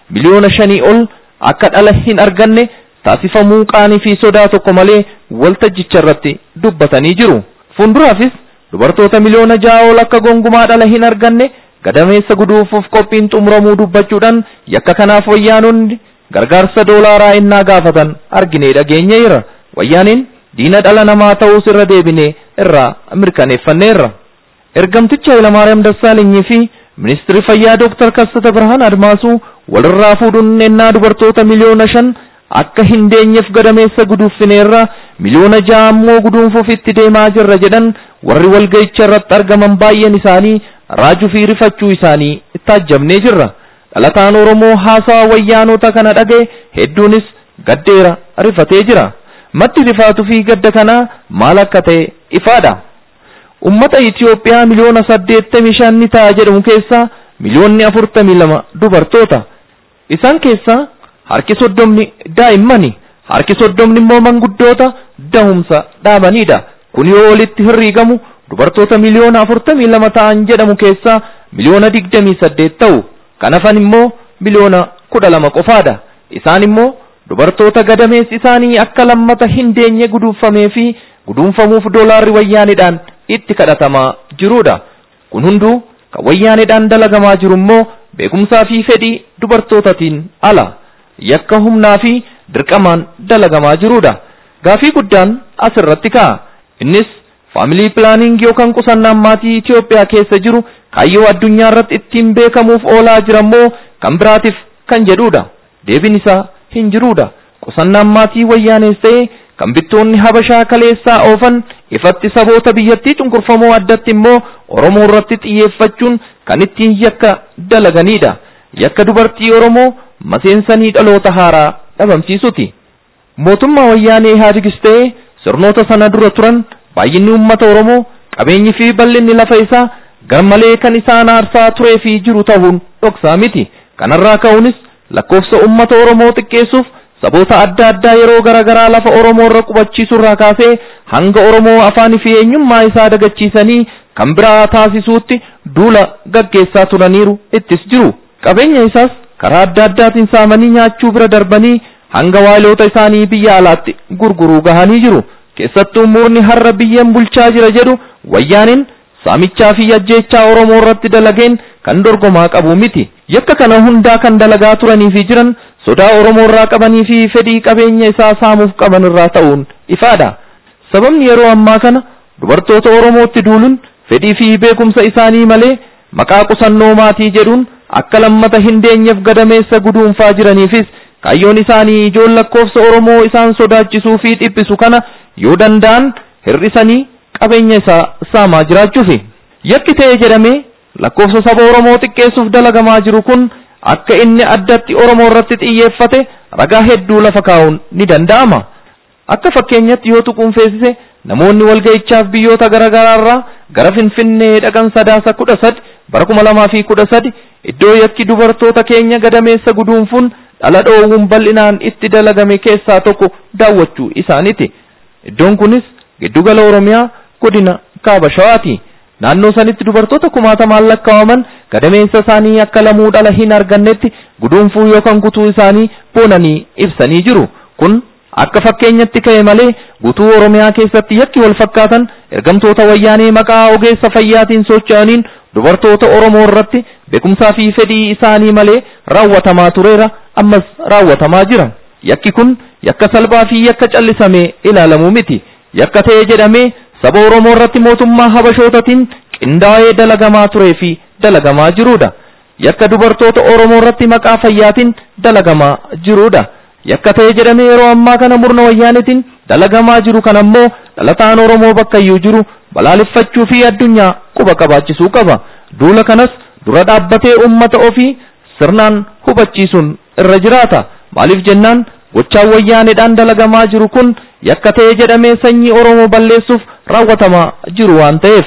miliyoona shanii ol akka dhala hin arganne taasifamuu qaanii fi sodaa tokko malee waltajjicha irratti dubbatanii jiru. Fuulduraafis dubartoota miliyoona ja'a ol akka gongumaa dhala hin arganne gadameessa guduufuuf qophiin xumuramuu dubbachuudhaan yakka kanaaf wayyaanonni gargaarsa doolaaraa innaa gaafatan arginee dhageenyeerra. Wayyaaniin diina dhala namaa ta'uus irra deebinee irraa mirkaneeffanneerra. Ergamticha Hayilamaariyaam Dassaalenyi fi ministirri fayyaa Dooktar Kassata Birhaan Admaasuu walirraa fuudhuun ennaa dubartoota miliyoona shan akka hin deenyeef gadameessa guduuffineerra miliyoona ja'a ammoo guduunfuuf itti deemaa jirra jedhan warri walga'icha irratti argaman baay'een isaanii raajuu fi rifachuu isaanii taajjabnee jirra. Dhalataan Oromoo haasawa wayyaanota kana dhaga'e hedduunis gaddeera rifatee jira. Maddi rifaatuu fi gadda kanaa maal akka ta'e ifaadha. Ummata Itiyoophiyaa miliyoona saddeettamii shan ni ta'a jedhamu keessaa miliyoonni afurtamii lama dubartoota. Isaan keessaa harki soddomni daa'immani. Harki soddomni immoo manguddoota dahumsa dhaabanidha. Kun yoo walitti hirriigamu dubartoota miliyoona afurtamii lama ta'an jedhamu keessaa miliyoona digdamii saddeet ta'u. Kan hafan immoo miliyoona kudha lama qofaadha. Isaan immoo dubartoota gadameessi isaanii akka lammata hin deenye guduunfamee fi guduunfamuuf doolaarri wayyaanidhaan itti kadhatamaa jirudha. Kun hunduu kan wayyaanidhaan dalagamaa jiru immoo beekumsaa fi fedhii dubartootatiin ala. Yakka humnaa fi dirqamaan dalagamaa jirudha. Gaafii guddaan asirratti ka'a. Innis faamilii pilaaniingii yookaan qusannaan maatii Itoophiyaa keessa jiru kaayyoo addunyaa irratti ittiin beekamuuf oolaa jira immoo kan biraatiif kan jedhudha. Deebiin isaa hin jirudha. Qusannaan maatii wayyaanees ta'e kan bittoonni habashaa kaleessaa oofan ifatti saboota biyyattii cunqurfamoo addatti immoo Oromoo irratti xiyyeeffachuun kan ittiin yakka dalaganidha. Yakka dubartii Oromoo maseensanii dhaloota haaraa dhabamsiisuti. Mootummaa wayyaanee Ihaadigis ta'e sirnoota sana dura turan baay'inni uummata Oromoo qabeenyi fi bal'inni lafa isaa garmalee kan isaan aarsaa turee fi jiru ta'uun dhoksaa miti. Kanarraa ka'uunis lakkoofsa uummata Oromoo xiqqeessuuf saboota adda addaa yeroo garaagaraa lafa Oromoo irra qubachiisurraa kaasee hanga Oromoo afaanii fi eenyummaa isaa dagachiisanii kan biraa taasisuutti duula gaggeessaa turaniiru ittis jiru. Qabeenya isaas karaa adda addaatiin saamanii nyaachuu bira darbanii hanga waayiloota isaanii biyya alaatti gurguruu gahanii jiru. Keessattuu murni har'a biyyeen bulchaa jira jedhu wayyaaniin saamichaa fi ajjeechaa Oromoo irratti dalageen kan dorgomaa qabu miti. Yakka kana hundaa kan dalagaa turanii fi jiran sodaa Oromoo irraa qabanii fi fedhii qabeenya isaa saamuuf qaban irraa ta'uun ifaadha. Sababni yeroo ammaa kana dubartoota Oromootti duuluun fedhii fi beekumsa isaanii malee maqaa qusannoo maatii jedhuun akka lammata hin deenyeef gadameessa guduunfaa jiraniifis kaayyoon isaanii ijoon lakkoofsa Oromoo isaan sodaachisuu fi dhiphisu kana yoo danda'an hir'isanii qabeenya isaa saamaa jiraachuufi. Yakki ta'e jedhamee lakkoofsa saba Oromoo xiqqeessuuf dalagamaa jiru kun akka inni addatti Oromoo irratti xiyyeeffate ragaa hedduu lafa kaa'uun ni danda'ama. Akka fakkeenyatti yoo tuqunfeessise namoonni walga'ichaaf biyyoota garaa irraa gara Finfinnee dhaqan sadaasa kudha sadi bara kuma lamaa fi kudha sadi iddoo yakki dubartoota keenya gadameessa guduunfuun dhala dhoowwuun bal'inaan itti dalagame keessaa tokko daawwachuu isaaniiti. Iddoon kunis giddugala Oromiyaa godina Kaaba Shawaati. Naannoo sanitti dubartoota kumaatamaan lakkaa'aman gadameessa isaanii akka lamuu dhala hin argannetti guduunfuu yookaan kutuu isaanii boonanii ibsanii jiru. Kun akka fakkeenyatti ka'e malee guutuu Oromiyaa keessatti yakki wal fakkaatan ergamtoota wayyaanee maqaa ogeessa fayyaatiin socho'aniin dubartoota Oromoo irratti beekumsaa fi fedhii isaanii malee raawwatamaa tureera ammas raawwatamaa jira. Yakki kun yakka salphaa fi yakka callisamee ilaalamu miti. Yakka ta'e jedhamee saba Oromoo irratti mootummaa Habashootatiin qindaa'ee dalagamaa turee fi dalagamaa jirudha. Yakka dubartoota Oromoo irratti maqaa fayyaatiin dalagamaa jirudha. Yakka ta'e jedhamee yeroo ammaa kana murna wayyaanitiin dalagamaa jiru kan ammoo dhalataan Oromoo bakka iyyuu jiru balaaleffachuu fi addunyaa quba qabaachisuu qaba. Duula kanas dura dhaabbatee uummata ofii sirnaan hubachiisuun irra jiraata. Maaliif jennaan gochaan wayyaaneedhaan dalagamaa jiru kun yakka ta'e jedhamee sanyii Oromoo balleessuuf raawwatamaa jiru waan ta'eef.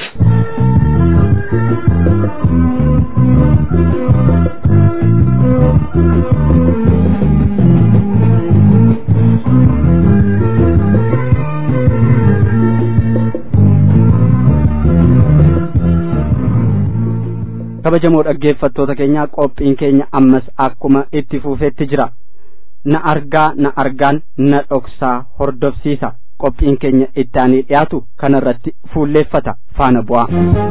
kabajamoo dhaggeeffattoota keenya qophiin keenya ammas akkuma itti fufeetti jira na argaa na argaan na dhoksaa hordofsiisa qophiin keenya itti aanee dhiyaatu kanarratti fuulleeffata faana bu'aa.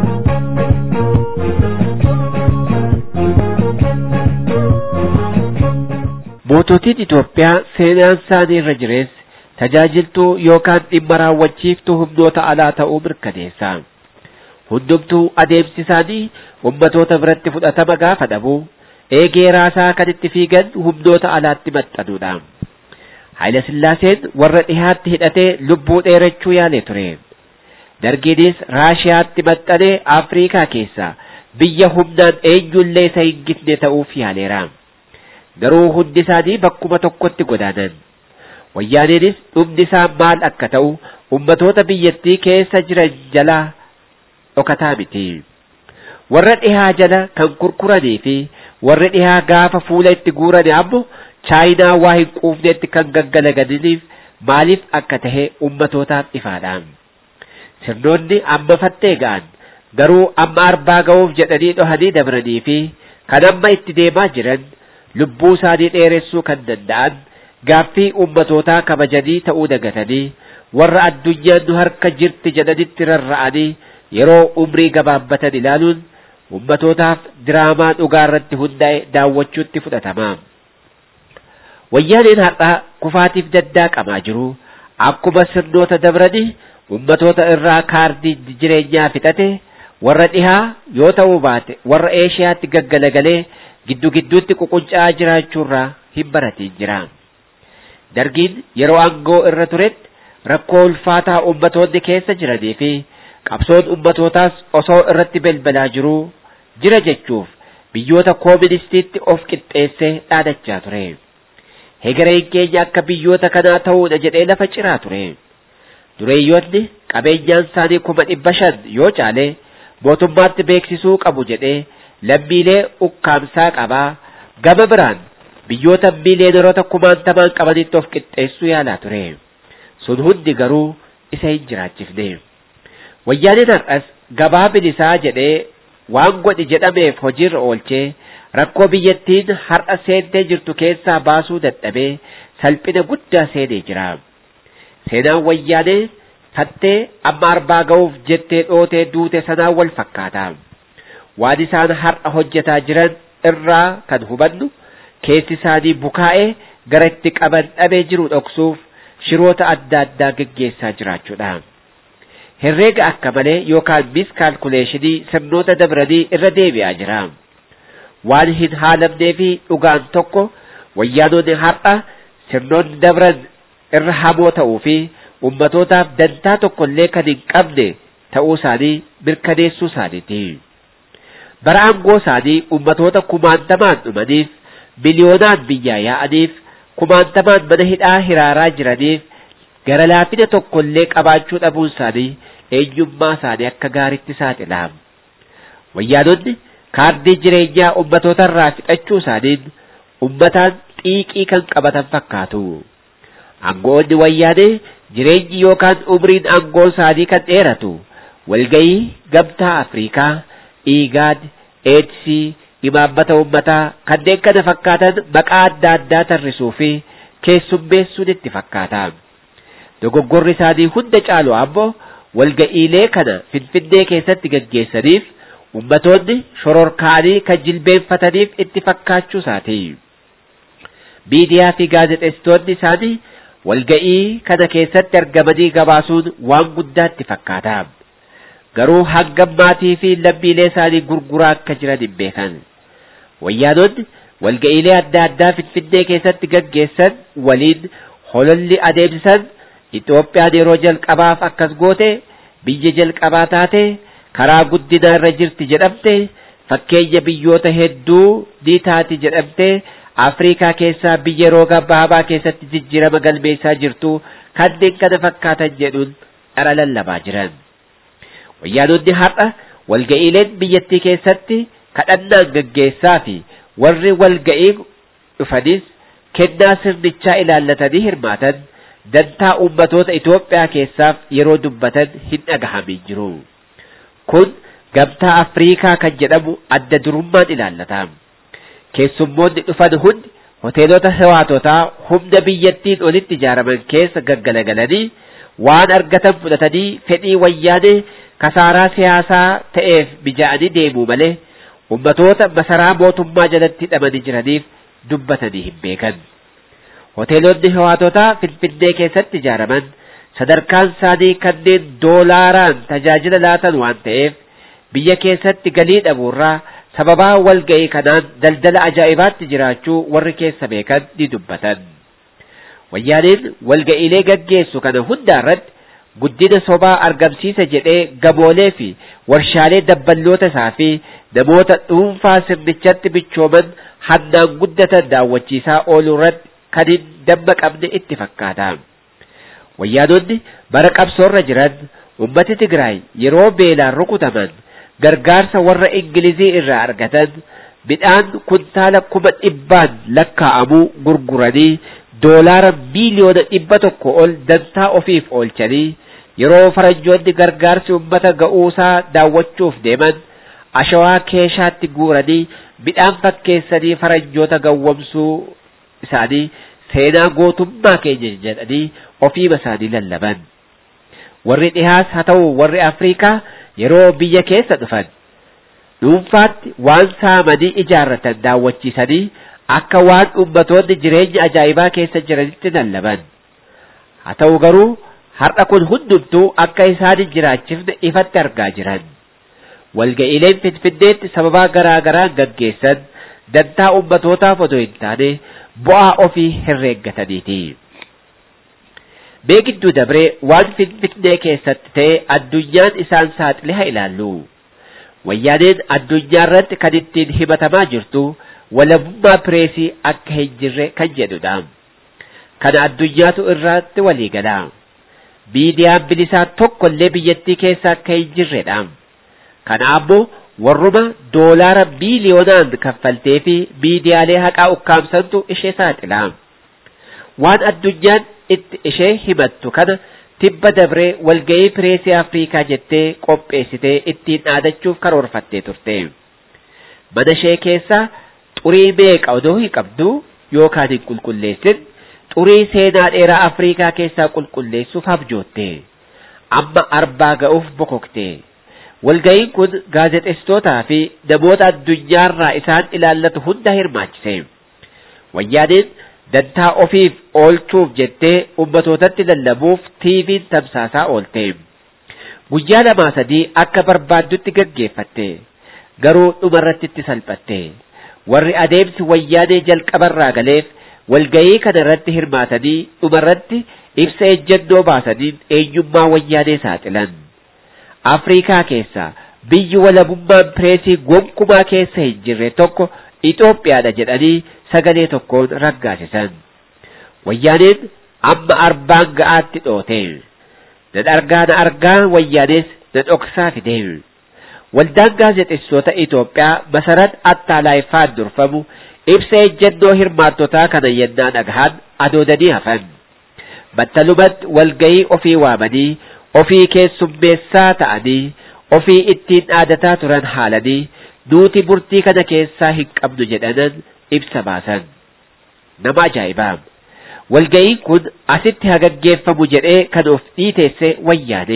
moototiin Itoophiyaa seenaan isaanii irra jirees tajaajiltuu yookaan dhimma raawwachiiftuu humnoota alaa ta'uu mirkaneessa. Hundumtuu adeemsi isaanii ummatoota biratti fudhatama gaafa dhabu eegee raasaa kan itti fiigan humnoota alaatti maxxanuudha. Haayila Sillaaseen warra dhihaatti hidhatee lubbuu dheerachuu yaalee ture. Dargiinis Raashiyaatti maxxanee Afriikaa keessa biyya humnaan eenyullee isa hin gitne ta'uuf yaaleera. Garuu hundi isaanii bakkuma tokkotti godaanan. Wayyaaneenis dhumni isaa maal akka ta'u ummatoota biyyattii keessa jiran jala dhokataa miti. Warra dhihaa jala kan kurkuranii fi warri dhihaa gaafa fuula itti guuran ammoo chaayinaa waa hin quufnetti kan gaggalaganiif maaliif akka tahe ummatootaaf ifaadha. Sirnoonni amma fattee ga'an garuu amma arbaa ga'uuf jedhanii dhohanii dabranii fi kan amma itti deemaa jiran lubbuu isaanii dheeressuu kan danda'an gaaffii ummatootaa kabajanii ta'uu dagatanii warra addunyaan nu harka jirti jedhanitti rarra'anii yeroo umrii gabaabbatan ilaaluun ummatootaaf diraamaa dhugaa irratti hundaa'e daawwachuutti fudhatama. Wayyaaneen har'aa kufaatiif daddaaqamaa jiru akkuma sirnoota dabranii ummatoota irraa kaardii jireenyaa fixate warra dhihaa yoo ta'uu baate warra eeshiyaatti gaggalagalee giddu gidduutti ququnca'aa jiraachuurraa hin baratiin jira. Dargiin yeroo aangoo irra turetti rakkoo ulfaataa ummatoonni keessa jiranii fi qabsoon ummatootaas osoo irratti belbalaa jiruu jira jechuuf biyyoota kooministiitti of qixxeessee dhaadachaa ture. Hegereen keenya akka biyyoota kanaa ta'uudha jedhee lafa ciraa ture. Dureeyyoonni qabeenyaan isaanii kuma dhibba shan yoo caale mootummaatti beeksisuu qabu jedhee lammiilee ukkaamsaa qabaa gama biraan biyyoota miiliyooneroota kumaantamaan qabanitti of qixxeessuu yaalaa ture. Sun hundi garuu isa hin jiraachifne. Wayyaaneen har'as gabaa bilisaa jedhee waan godhi jedhameef hojiirra oolchee rakkoo biyyattiin har'a seentee jirtu keessaa baasuu dadhabee salphina guddaa seenee jira. Seenaan wayyaanee fattee amma arbaa ga'uuf jettee dhootee duute sanaan wal fakkaata. Waan isaan har'a hojjetaa jiran irraa kan hubannu keessi isaanii bukaa'ee gara itti qaban dhabee jiru dhoksuuf shiroota adda addaa geggeessaa jiraachuudha. Herreega akka malee yookaan miskaalkuleeshinii sirnoota dabranii irra deebi'aa jira. Waan hin haalamnee fi dhugaan tokko wayyaanonni har'a sirnoonni dabran irra hamoo ta'uu fi ummatootaaf dantaa tokkollee kan hin qabne ta'uu isaanii mirkaneessuu isaaniiti. Bara aangoo isaanii ummatoota kumaantamaan dhumaniif miliyoonaan biyyaa yaa'aniif kumaantamaan mana hidhaa hiraaraa jiraniif gara laafina tokkollee qabaachuu dhabuun isaanii eenyummaa isaanii akka gaariitti saaxila. Wayyaanonni kaardii jireenyaa ummatoota irraa fixachuu isaaniin ummataan xiiqii kan qabatan fakkaatu. Aangoonni wayyaanee jireenyi yookaan umriin aangoo isaanii kan dheeratu walgayii gamtaa Afriikaa, Iigaad, Eedsii, imaammata ummataa kanneen kana fakkaatan maqaa adda addaa tarrisuu fi keessummeessuun itti fakkaata. Dogoggorri isaanii hunda caalu ammoo walga'iilee kana Finfinnee keessatti gaggeessaniif ummatoonni shororkaanii kan jilbeenfataniif itti fakkaachuu isaati. Miidiyaa fi gaazexeessitoonni isaanii walga'ii kana keessatti argamanii gabaasuun waan guddaatti fakkaata. Garuu hangam maatii fi lammiilee isaanii gurguraa akka jiran hin beekan. Wayyaanonni walga'iilee adda addaa Finfinnee keessatti gaggeessan waliin hololli adeemsisan Itoophiyaan yeroo jalqabaaf akkas goote biyya jalqabaa taate karaa guddinaa irra jirti jedhamte fakkeenya biyyoota hedduu ni taati jedhamte Afriikaa keessaa biyya yeroo gabaabaa keessatti jijjiirama galmeessaa jirtu kanneen kana fakkaatan jedhuun dhara lallabaa jiran. Wayyaanonni har'a walga'iileen biyyattii keessatti kadhannaan gaggeessaa fi warri walga'ii dhufanis kennaa sirnichaa ilaallatanii hirmaatan dantaa ummatoota Itoophiyaa keessaaf yeroo dubbatan hin dhagahamin jiru. Kun gamtaa Afriikaa kan jedhamu adda durummaan ilaallata. Keessummoonni dhufan hundi hoteelota hewaatotaa humna biyyattiin olitti ijaaraman keessa gaggalagalanii waan argatan fudhatanii fedhii wayyaanee kasaaraa siyaasaa ta'eef mija'anii deemuu malee ummatoota masaraa mootummaa jalatti hidhamanii jiraniif dubbatanii hin beekan. Hoteelonni hewaatotaa Finfinnee keessatti ijaaraman sadarkaan isaanii kanneen doolaaraan tajaajila laatan waan ta'eef biyya keessatti galii dhabuurraa sababaa walga'ii kanaan daldala ajaa'ibaatti jiraachuu warri keessa beekan ni dubbatan. Wayyaaniin walga'iilee gaggeessu kana hundaa irratti guddina sobaa argamsiisa jedhee gamoolee fi warshaalee dabballoota isaa fi namoota dhuunfaa sirnichatti bichooman hannaan guddatan daawwachiisaa ooluu irratti kan hin damma qabne itti fakkaata. Wayyaanonni bara qabsoorra jiran ummati Tigraay yeroo beelaan rukutaman gargaarsa warra Ingilizii irraa argatan midhaan kuntaala kuma dhibbaan lakkaa'amuu gurguranii doolaara biiliyoona dhibba tokko ol dantaa ofiif oolchanii yeroo faranjoonni gargaarsi ummata ga'uusaa daawwachuuf deeman ashawaa keeshaatti guuranii midhaan fakkeessanii faranjoota gawwamsuu isaanii seenaa gootummaa keenya jedhanii ofiima isaanii lallaban. Warri dhihaas haa ta'u warri Afriikaa yeroo biyya keessa dhufan dhuunfaatti waan saamanii ijaarratan daawwachiisanii akka waan ummatoonni jireenya ajaa'ibaa keessa jiranitti lallaban. Haa ta'u garuu har'a kun hundumtuu akka isaan hin jiraachifne ifatti argaa jiran. Walga'iileen Finfinneetti sababaa garaa garaa gaggeessan dantaa ummatootaaf odoo hin taane bu'aa ofii herreeggataniiti. Mee gidduu dabree waan Finfinnee keessatti ta'e addunyaan isaan saaxile haa ilaallu. Wayyaaneen addunyaa irratti kan ittiin himatamaa jirtu walabummaa pireesii akka hin jirre kan jedhudha. Kana addunyaatu irratti walii gala. Miidiyaan bilisaa tokko illee biyyattii keessa akka hin jirredha. Kana ammoo warruma doolaara biiliyoonaan kaffaltee fi miidiyaalee haqaa ukkaamsantu ishee saaxila. Waan addunyaan itti ishee himattu kana tibba dabree walga'ii pireesii Afriikaa jettee qopheessitee ittiin dhaadachuuf karoorfattee turte. Mana ishee keessa xurii meeqa odoo hin qabdu yookaan hin qulqulleessin xurii seenaa dheeraa Afriikaa keessaa qulqulleessuuf abjootte. Amma arbaa ga'uuf bokokte. Walga'iin kun gaazexeessitootaa fi namoota addunyaarraa isaan ilaallatu hunda hirmaachise. Wayyaaneen dantaa ofiif oolchuuf jettee ummatootatti lallabuuf tiiviin tamsaasaa oolte. Guyyaa lamaa sadii akka barbaaddutti gaggeeffatte. Garuu dhumarratti itti salphatte. Warri adeemsi wayyaanee jalqabarraa galeef walga'ii kana irratti hirmaatanii dhumarratti ibsa ejjennoo baasaniin eenyummaa wayyaanee saaxilan. Afriikaa keessa biyyi walabummaan pireesii gonkumaa keessa hin jirre tokko Itoophiyaadha jedhanii sagalee tokkoon raggaasisan. Wayyaaneen amma arbaan ga'aatti dhoote. Na argaa na argaa wayyaanees na dhoksaa fide. Waldaan gaazexeessitoota Itoophiyaa masarat attaalaayiffaan durfamu ibsa ejjennoo hirmaattotaa kana yennaa dhagahan adoodanii hafan. Battalumatti walga'ii ofii waamanii ofii keessummeessaa ta'anii ofii ittiin dhaadataa turan haalanii nuti murtii kana keessaa hin qabnu jedhanan ibsa baasan. Nama ajaa'ibaa! Walga'iin kun asitti hagaggeeffamu jedhee kan of dhiiteesse wayyaane.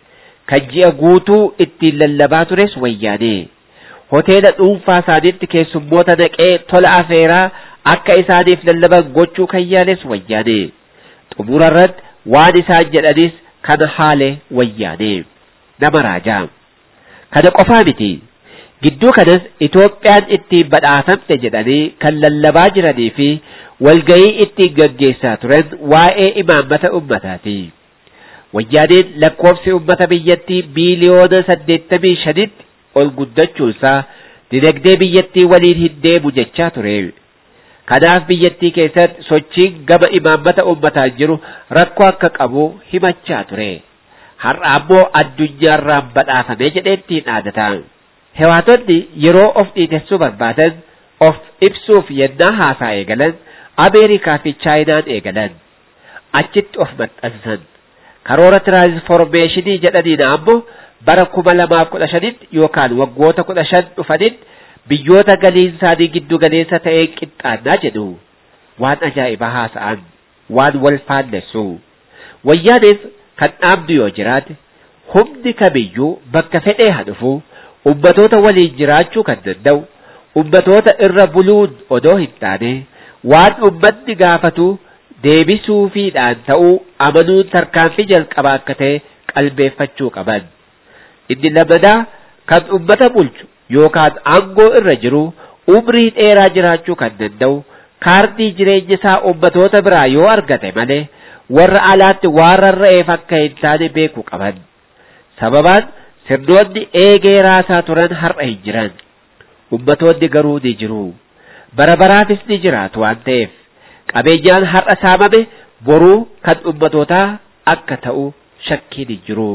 Kan ji'a guutuu ittiin lallabaa tures wayyaane. Hoteela dhuunfaa isaaniitti keessummoota naqee tola afeeraa akka isaaniif lallaban gochuu kan yaales wayyaane. Xumura irratti waan isaan jedhanis kan haale wayyaane. Nama raajaa. Kana qofaa miti. Gidduu kanas Itoophiyaan ittiin badhaafamte jedhanii kan lallabaa jiranii fi walga'ii ittiin gaggeessaa turan waa'ee imaammata ummataati. Wayyaaneen lakkoofsi ummata biyyattii biiliyoona saddeettamii shanitti ol guddachuunsaa dinagdee biyyattii waliin hin deemu jechaa ture. Kanaaf biyyattii keessatti sochiin gama imaammata ummataan jiru rakkoo akka qabu himachaa ture. Har'a ammoo addunyaarraan badhaafame jedheetti dhaadata. Hewaatonni yeroo of dhiitessuu barbaadan of ibsuuf yennaa haasaa eegalan Ameerikaa fi Chaayinaan eegalan. Achitti of maxxansan. Karoora tiraansformeeshinii jedhaniin ammoo bara kuma lamaaf kudha shanitti yookaan waggoota kudha shan dhufanitti biyyoota galiin isaanii giddu galeessa ta'ee qixxaannaa jedhu waan ajaa'ibaa haasa'an waan wal faallessu wayyaanis kan dhaabdu yoo jiraate humni kamiyyuu bakka fedhee haa dhufu ummatoota waliin jiraachuu kan danda'u ummatoota irra buluun odoo hin taane waan ummanni gaafatu deebisuufiidhaan ta'uu amanuun tarkaanfii jalqabaa akka ta'e qalbeeffachuu qaban. Inni lammadaa kan ummata bulchu yookaan aangoo irra jiru umrii dheeraa jiraachuu kan danda'u kaardii jireenya isaa ummatoota biraa yoo argate malee warra alaatti waan rarra'eef akka hin taane beekuu qaban. Sababaan sirnoonni eegee raasaa turan har'a hin jiran. Ummatoonni garuu ni jiru. Bara baraafis ni jiraatu waan ta'eef qabeenyaan har'a saamame boruu kan ummatootaa akka ta'u shakkiin hin jiru.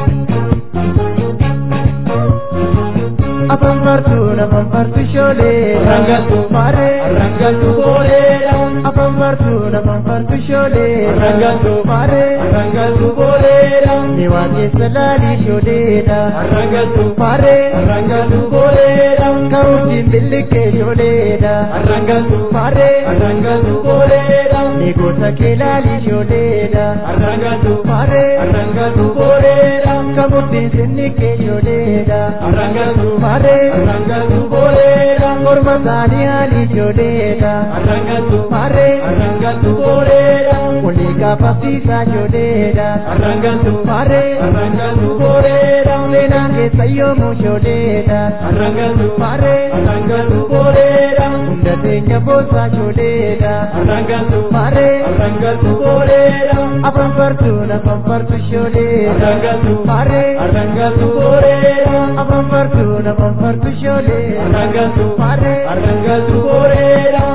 Afaan bartuun afaan bartu shoolee. Rangaltu maaree. Rangaltu booleedha. Afaan bartuun afaan bartu shoolee. Rangaltu maaree. Rangaltu booleedha. Ni waan keessa laalii shooleedha. Rangaltu maaree. Rangaltu booleedha. Ka'uutiin billiqee shooleedha. Rangaltu maaree. Rangaltu booleedha. Ni gosa kee laalii shooleedha. Rangaltu maaree. Rangaltu booleedha. Ka'uutiin sinniqee shooleedha. Rangaltu maaree. Arangatu boleera morma isaanii haali ijoolleedha. Arangatu maaree arangatu boleera olii gaafafsiisaa ijoolleedha. Arangatu maaree arangatu boleera seenaan keessa yoomuu ijoolleedha. Arangatu maaree arangatu boleera hunda teenya boosaa ijoolleedha. Arangatu maaree arangatu boleera afaan fartuun afaan fartu ijoolleedha. Arangatu maaree arangatu boleera afaan fartuun afaan fartu ijoollee. Arangatu maaree arangatu boleera.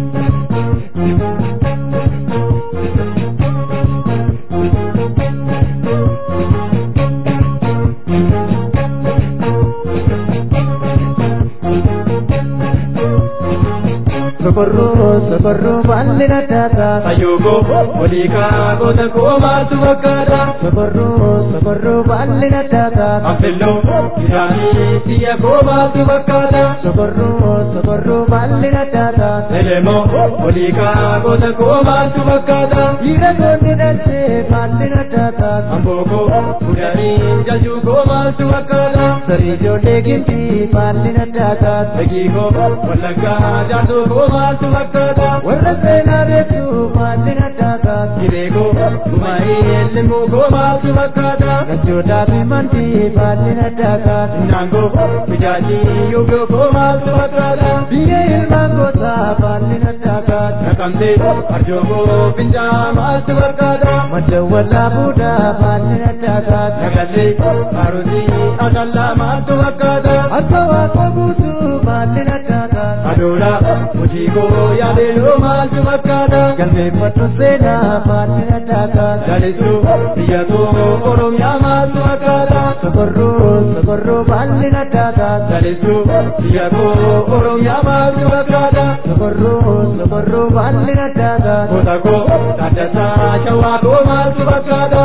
sokorroo sokorroo baalli naddaata. Ayyoogo waliikaa goota koomaatu fakkaata. Sokorroo sokorroo baalli naddaata. Affelloo isaanii biyya koomaatu fakkaata. Sokorroo sokorroo baalli naddaata. Elemoo waliikaa goota koomaatu fakkaata. Dhiira goonni dhalchee baalli naddaata. Ambooko fudhanii jajuu koomaatu fakkaata. Sarii ijoollee gimbii baalli naddaata. Dagiigoo wallaggaa jaartuu koomaatu fakkaata. Warra seenaa beektu baalli naddaata. Kireegoo gumaa'ee limuu koomaatu fakkaata. Gachootaa fi mantii baalli naddaata. Naangoo mijaajii yoogoo koomaatu fakkaata. Biyya ilmaan gootaa baalli naddaata. Naqamtee arjooboo finjaa maaltu fakkaata. Madda wallaa buudaa baalli naddaata. Nagallee kaarotii akallaa maaltu fakkaata. Akka waaqa guutuu baalli naddaata. Adoolaa hojiikoo yaadeenoo maaltu fakkaata. Galmeeffatu seenaa baalli naddaata. Lalisuu biyyatoo Oromiyaa maaltu fakkaata. Sokorroo sokorroo baalli naddaata. Lalisuu biyyatoo Oromiyaa maaltu fakkaata. Sokorroo sokorroo baalli naddaata. Goota koo Taaddasaa Shawaa koo maaltu fakkaata.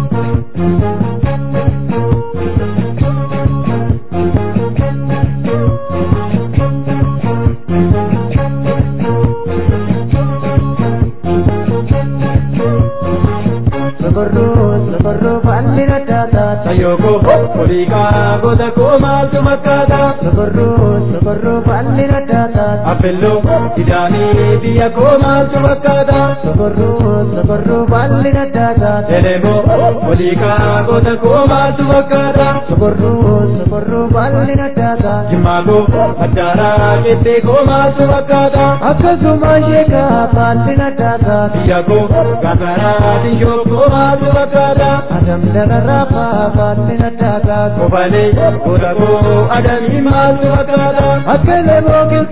sokorroo sokorroo baalli naddaata. Sayyoko oliikaa goota koo maaltu fakkaata. Sokorroo sokorroo baalli naddaata. Affelloo idaanii biyya koo maaltu fakkaata. Sokorroo sokorroo baalli naddaata. Elemoo oliikaa goota koo maaltu fakkaata. Sokorroo sokorroo baalli naddaata. Jimmaagoo addaaraa qettee koo maaltu fakkaata. Akkasuma sheekaa baalli naddaata. Biyya koo gagaraa dinshoo koo maaltu fakkaata. Adam dararaa faa baalli naddaata. Kofalee goota koo adamii maaltu fakkaata. Akka lemoo qiltuu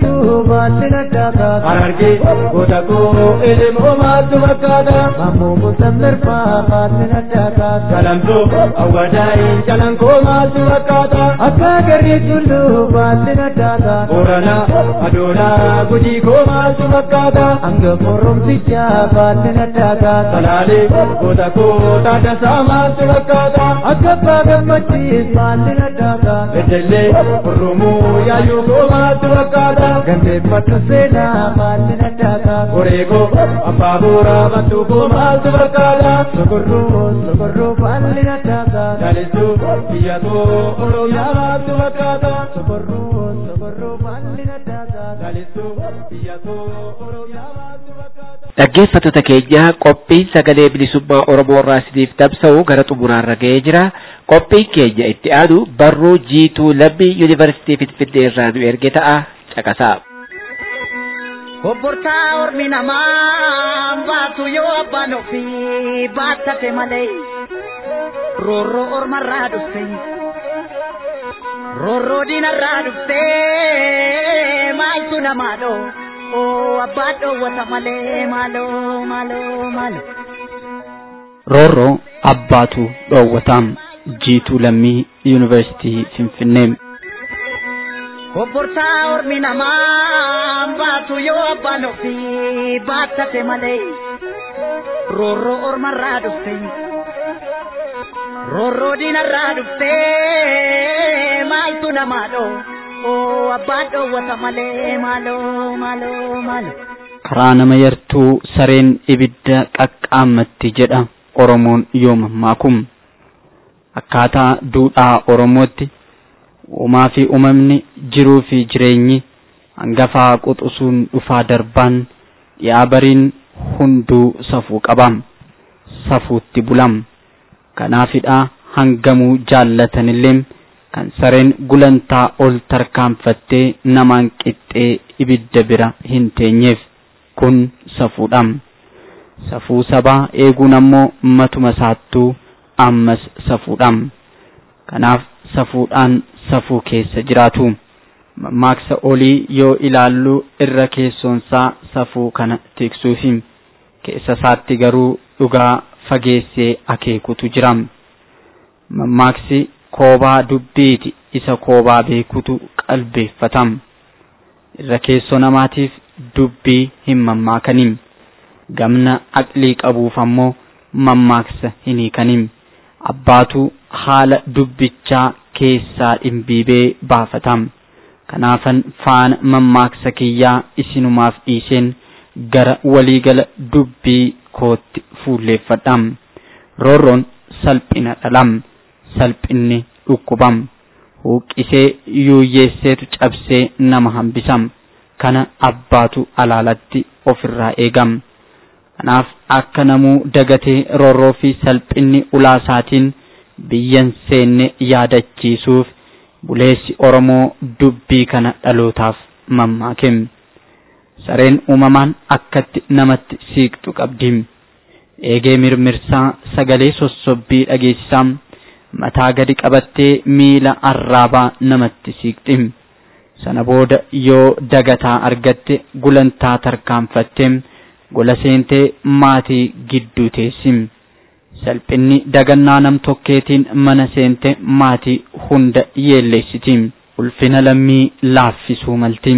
baallina daataa harargee goota koo ilmoo maaltu fakkaata ammoo musammir faa baallina daataa galamsoo awwadaa'ee jalan koo maaltu fakkaata akka garri tulluu baallina daataa booranaa adoolaa gujii koo maaltu fakkaata hanga moromsichaa baallina daataa salaalee goota koo taadasaa maaltu fakkaata akka abbaa gammachiis baallina daataa bedellee oromuu yaayuu koo maaltu fakkaata gandeeffadhu seenaa baallina daataa koreekoo abbaa booraa bantuu koo maaltu fakkaata sokorroo sokorroo baallina daataa daalistuu biyyatoo oromiyaa maaltu fakkaata sokorroo sokorroo baallina daataa daalistuu biyyatoo oromiyaa maaltu fakkaata. Dhaggeeffattoota keenya qophiin sagalee bilisummaa Oromoo irraa isiniif tamsa'u gara xumuraarra ga'ee jira. Qophiin keenya itti aanu barruu jiituu lammii yuunivarsiitii Finfinnee irraa nu erge ta'a caqasaa. Obbortaa ormi namaa baatu yoo abbaan ofii baattate malee roorroo ormarraa dhufte roorroo diinarraa dhufte maaltu namaa dhoo oo abbaan dhoowwata malee maaloo maaloo maaloo. roorroo abbaatu dhoowwataam jiituu lammii yuunivarsiitii finfinnee Obbortaa ormi namaa baatu yoo abbaan ofii baattate malee roorroo ormarraa dhufte roorroo diinarraa dhufte maaltu namaa dhoo oo abbaan dhoowwata malee maaloo maaloo maaloo. karaa nama yartuu sareen ibidda qaqqaammatti jedha oromoon yoo mammaakum akkaataa duudhaa oromootti uumaa fi uumamni jiruu fi jireenyi hangafaa quxusuun dhufaa darbaan dhiyaa bariin hunduu safuu qabam safuutti bulam kanaafidha hangamuu jaallatanillee kan sareen gulantaa ol tarkaanfattee namaan qixxee ibidda bira hin teenyeef kun safuudham safuu sabaa eeguun ammoo matuma saattuu ammas safuudham kanaaf safuudhaan safuu keessa jiraatu mammaaksa olii yoo ilaallu irra keessoonsaa safuu kana tiksuufi keessa isaatti garuu dhugaa fageessee akeekutu jira mammaaksi koobaa dubbiiti isa koobaa beekutu qalbeeffatam irra keessoo namaatiif dubbii hin mammaakanim gamna aqlii qabuuf ammoo mammaaksa hin hiikanim abbaatu haala dubbichaa keessaa dhimbiibee baafatam kanaafan faana mammaaksa kiyyaa isinumaaf dhiiseen gara waliigala dubbii kootti fuulleeffadham roorroon salphina dhalam salphinni dhukkubam huuqqisee yuuyyeesseetu cabsee nama hambisam kana abbaatu alaalatti ofirraa eegam kanaaf akka namuu dagatee roorroo fi salphinni ulaasaatiin biyyan seenne yaadachiisuuf buleessi oromoo dubbii kana dhalootaaf mammaakem sareen uumamaan akkatti namatti siiqxu qabdi eegee mirmirsaa sagalee sossobbii dhageessisaa mataa gadi qabattee miila arraabaa namatti siiqxi sana booda yoo dagataa argatte gulantaa tarkaanfattee gola seentee maatii gidduu teessi salphinni dagannaa nam tokkeetiin mana seente maatii hunda yeelleessiti ulfina lammii laaffisuu malti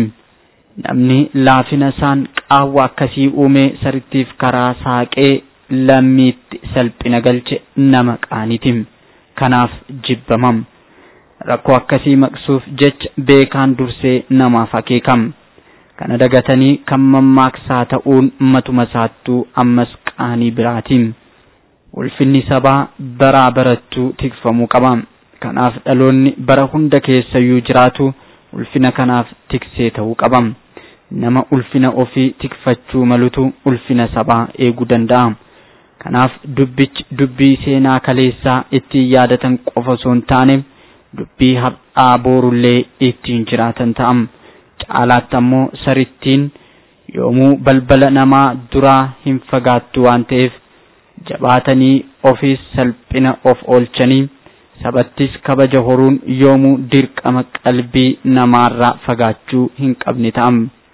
namni laafina isaan qaawwa akkasii uumee sarittiif karaa saaqee lammiitti salphina galche nama qaaniti kanaaf jibbamam rakkoo akkasii maqsuuf jecha beekaan dursee namaaf akeekam kana dagatanii kan mammaaksaa ta'uun matuma saattuu ammas qaanii biraatiin ulfinni sabaa baraa barattuu tikfamuu qaba kanaaf dhaloonni bara hunda keessayyuu jiraatu ulfina kanaaf tiksee ta'uu qaba nama ulfina ofii tikfachuu malutu ulfina sabaa eeguu danda'a kanaaf dubbichi dubbii seenaa kaleessaa ittiin yaadatan qofa osoo hin taane dubbii har'aa boorullee ittiin jiraatan ta'am caalaatti ammoo sarittiin yoomuu balbala namaa duraa hin fagaattu waan ta'eef jabaatanii ofiis salphina of oolchanii sabattis kabaja horuun yoomuu dirqama qalbii namaarraa fagaachuu hin qabne ta'am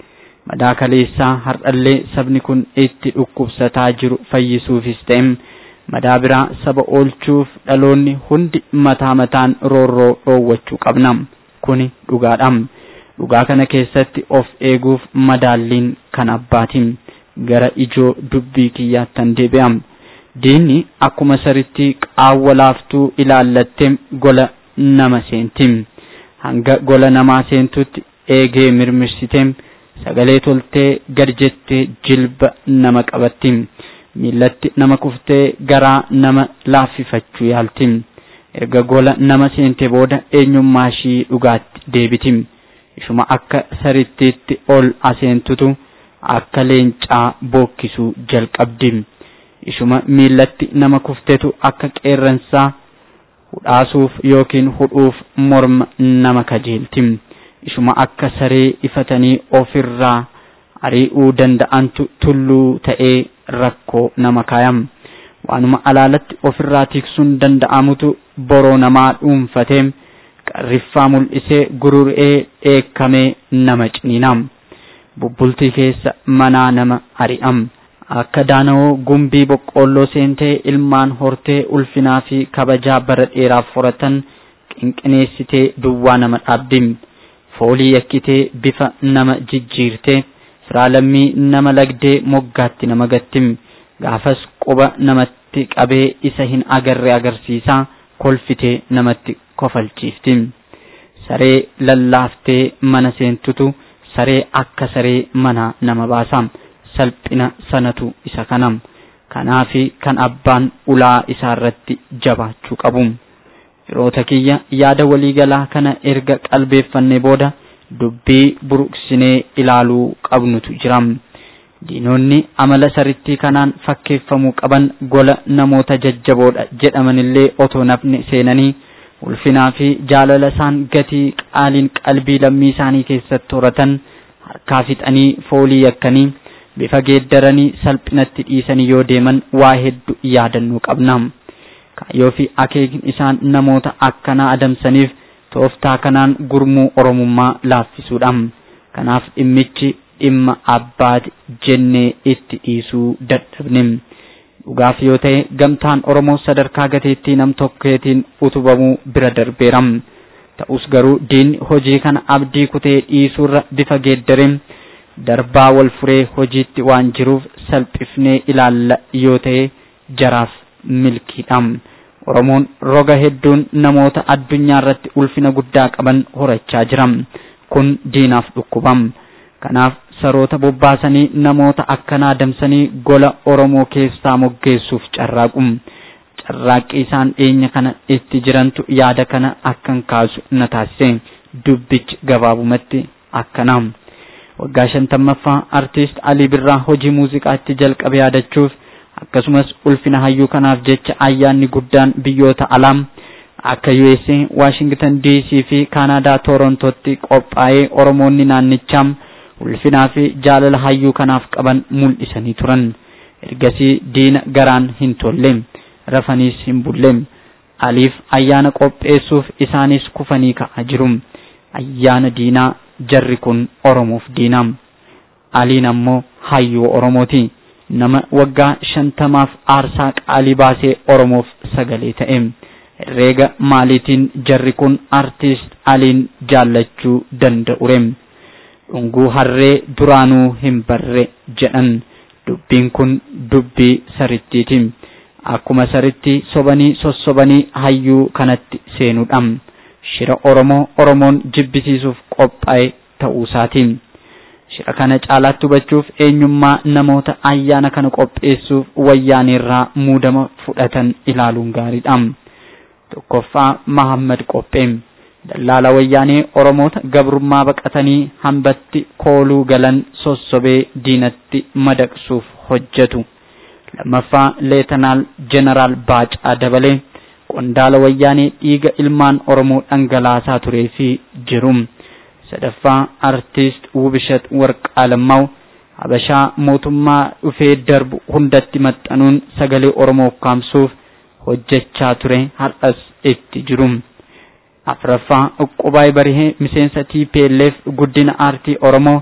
madaa kaleessaa har'allee sabni kun itti dhukkubsataa jiru fayyisuufis ta'e madaa biraa saba oolchuuf dhaloonni hundi mataa mataan roorroo dhoowwachuu qabna kuni dhugaadha dhugaa kana keessatti of eeguuf madaalliin kan abbaati gara ijoo dubbii kiyyaattan deebi'a diinni akkuma saritti qaawwa laaftuu ilaallattee gola nama seenti hanga gola namaa seentutti eegee mirmirsitee sagalee toltee gad jettee jilba nama qabatti miillatti nama kuftee garaa nama laaffifachuu yaalti erga gola nama seente booda eenyummaa ishii dhugaatti deebiti ishuma akka sarittiitti ol aseentutu akka leencaa bookkisuu jalqabdi ishuma miillatti nama kuftetu akka qeerransaa hudhaasuuf yookiin hudhuuf morma nama kajeelti ishuma akka saree ifatanii ofirraa ari'uu danda'antu tulluu ta'ee rakkoo nama kaayam waanuma alaalatti ofirraa tiksuun danda'amutu boroo namaa dhuunfatee qarriffaa mul'isee gururee dheekkamee nama ciniinam bubbultii keessa manaa nama ari'am akka daana'oo gumbii boqqoolloo seentee ilmaan hortee ulfinaa fi kabajaa bara dheeraaf horatan qinqineessitee duwwaa nama dhaabdi foolii yakkitee bifa nama jijjiirtee firaallammii nama lagdee moggaatti nama gatti gaafas quba namatti qabee isa hin agarre agarsiisaa kolfitee namatti kofalchiifti saree lallaaftee mana seentutu saree akka saree mana nama baasa salphina sanatu isa kanam kanaafi kan abbaan ulaa isaarratti jabaachuu qabu firoota kiyya yaada waliigalaa kana erga qalbeeffannee booda dubbii buruqsinee ilaaluu qabnutu jira diinonni amala sarittii kanaan fakkeeffamuu qaban gola namoota jajjaboodha jedhamanillee otoo nafni seenanii ulfinaa fi jaalala isaan gatii qaaliin qalbii lammii isaanii keessatti horatan harkaa fixanii foolii yakkanii bifa geeddaranii salphinatti dhiisanii yoo deeman waa hedduu yaadannuu qabna kaayyoo fi akeekni isaan namoota akkanaa adamsaniif tooftaa kanaan gurmuu oromummaa laaffisuudha kanaaf dhimmichi dhimma abbaati jennee itti dhiisuu dadhabne dhugaaf yoo ta'e gamtaan oromoo sadarkaa gateettii nam tokkeetiin utubamuu bira darbeera ta'us garuu diinni hojii kana abdii kutee dhiisuurra bifa geeddareen darbaa wal furee hojiitti waan jiruuf salphifnee ilaalla yoo ta'e jaraaf milkiidha oromoon roga hedduun namoota addunyaa irratti ulfina guddaa qaban horachaa jira kun diinaaf dhukkubam kanaaf saroota bobbaasanii namoota akkanaa adamsanii gola oromoo keessaa moggeessuuf carraaqu carraaqqii isaan dhiyeenya kana itti jirantu yaada kana akkan kaasu na taasise dubbichi gabaabumatti akkanaa waggaa shantammaffaa artiist alii birraa hojii muuziqaatti jalqabe yaadachuuf akkasumas ulfina hayyuu kanaaf jecha ayyaanni guddaan biyyoota alaa akka USA, Washington DC fi Kaanaadaa Torontootti qophaa'ee Oromoonni naannichaa ulfinaa fi jaalala hayyuu kanaaf qaban mul'isanii turan. Ergasii diina garaan hin tolle, rafaniis hin bulle. Aliif ayyaana qopheessuuf isaanis kufanii ka'aa jiru. Ayyaana diinaa jarri kun Oromoof diinaa. Aliin ammoo hayyuu Oromooti. Nama waggaa shantamaaf aarsaa qaalii baasee Oromoof sagalee ta'e. Herreega maaliitiin jarri kun artiist Aliin jaallachuu danda'ure. Dhunguu harree duraanuu hin barre jedhan. Dubbiin kun dubbii sarittiiti. Akkuma saritti sobanii sossobanii hayyuu kanatti seenuudha. Shira Oromoo Oromoon jibbisiisuuf qophaa'e ta'uusaati. Shira kana caalaatti hubachuuf eenyummaa namoota ayyaana kana qopheessuuf wayyaanirraa muudama fudhatan ilaaluun gaariidha. Tokkoffaa Mahammad Qophee dallaala wayyaanee Oromoota gabrummaa baqatanii hambatti kooluu galan sossobee diinatti madaqsuuf hojjetu. Lammaffaa Leetanaal Jeneraal Baacaa Dabalee qondaala wayyaanee dhiiga ilmaan Oromoo dhangalaasaa turee fi jiru. Sadaffaa Artiist Wubishat Warqaalammaw Habashaa mootummaa dhufee darbu hundatti maxxanuun sagalee Oromoo kaamsuuf hojjechaa ture har'as itti jiru. Afraffaa Uqqubaay Barihee miseensa TPLF guddina aartii Oromoo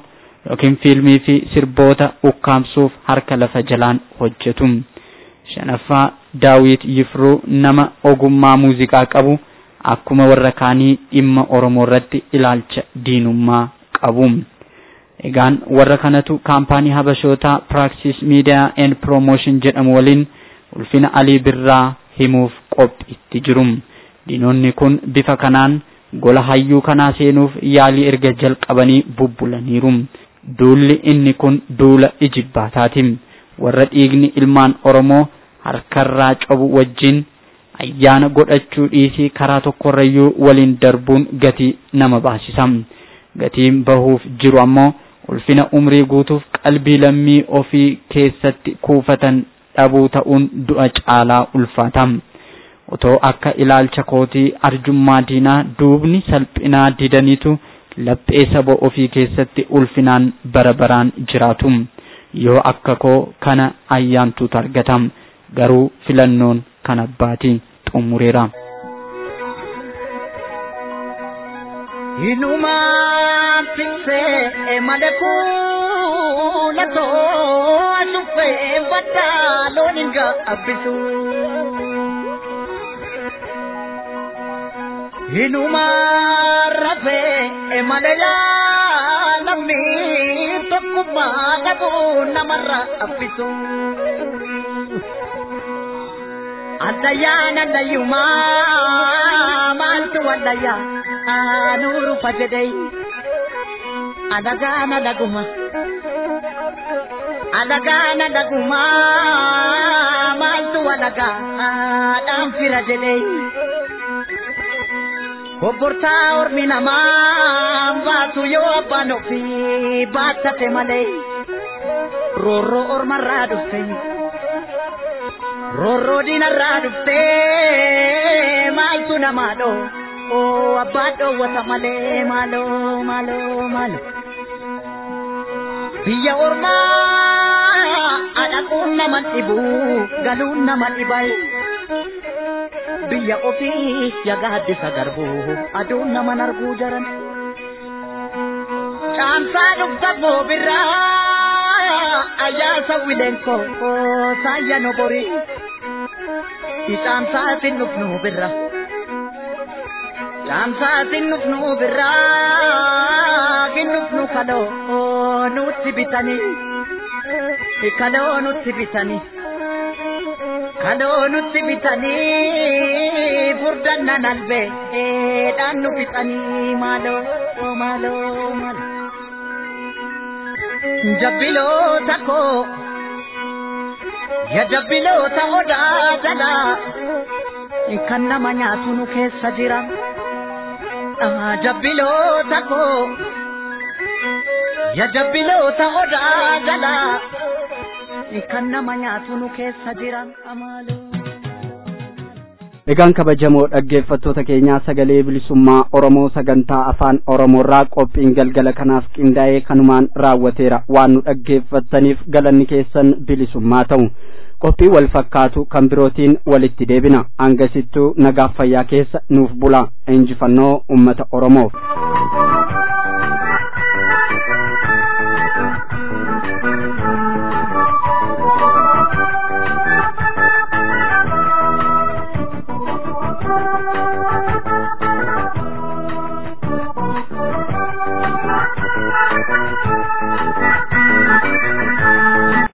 yookiin fiilmii fi sirboota ukkaamsuuf harka lafa jalaan hojjetu. shanaffaa daawit yifruu nama ogummaa muuziqaa qabu akkuma warra kaanii dhimma oromoo irratti ilaalcha diinummaa qabu. egaan warra kanatu kaampaanii habashootaa praaksis miidiyaa and promotion jedhamu waliin ulfina alii birraa himuuf qophiitti jiru. diinonni kun bifa kanaan gola hayyuu kanaa seenuuf yaalii erga jalqabanii bubbulaniiru. duulli inni kun duula ijibbaataati. warra dhiigni ilmaan oromoo harkarraa cabu wajjin ayyaana godhachuu dhiisii karaa tokkorrayyuu waliin darbuun gatii nama baasisa. gatiin bahuuf jiru ammoo ulfina umrii guutuuf qalbii lammii ofii keessatti kuufatan dhabuu ta'uun du'a caalaa ulfaata. otoo akka ilaalcha kootii arjummaa diinaa duubni salphinaa didaniitu laphee saba ofii keessatti ulfinaan bara baraan jiraatu. yoo akka koo kana ayyaantuutu argata garuu filannoon kan abbaati xumureera. Hinumaan tiksee malee kuulatoo asuffee baddaa loon hin gaabbisu. Hinumaan rafee malee laalamni tokkummaa qabu namarra abbisu. Addayyaan addayyumaa maaltu waddayyaa nuru fajjadai adagaana laguma adagaana laguma maaltu walagaa dhaan fira jedhei Obbortaa ormi namaa baatu yoo abbaan ofii baattate malee roorroo ormarraa dhufte roorroo diinarraa dhufte maaltu namaa dhoo oo abbaa dhoowwata malee maaloo maaloo maaloo biyya ormaa adhaquun nama dhibu galuun nama dhibai biyya ofii yagaaddisa garbuu aduun naman arguu jaran caamsaa dhufta boobirraa ayyaasa wileenko saayya nobori icaamsaatin dhufnu birra caamsaatin dhufnu birraa ginnufnu kaloo nutti bitanii kaloo nutti bitanii kaloo nutti bitanii furdanna nalbee dhaan nu bitanii maaloo maaloo maaloo jabbiloota koo ya jabbiloota odaa jalaa kan nama nyaatu nu keessa jira jabbiloota koo ya jabbiloota odaa jalaa kan nama nyaatu nu keessa jira amaaloo. Egaan kabajamoo dhaggeeffattoota keenyaa sagalee bilisummaa Oromoo sagantaa afaan Oromoorraa qophiin galgala kanaaf qindaa'ee kanumaan raawwateera waan nu dhaggeeffattaniif galanni keessan bilisummaa ta'u. Qophii wal fakkaatu kan birootiin walitti deebina hangasittuu nagaaf fayyaa keessa nuuf bula injifannoo uummata Oromoof.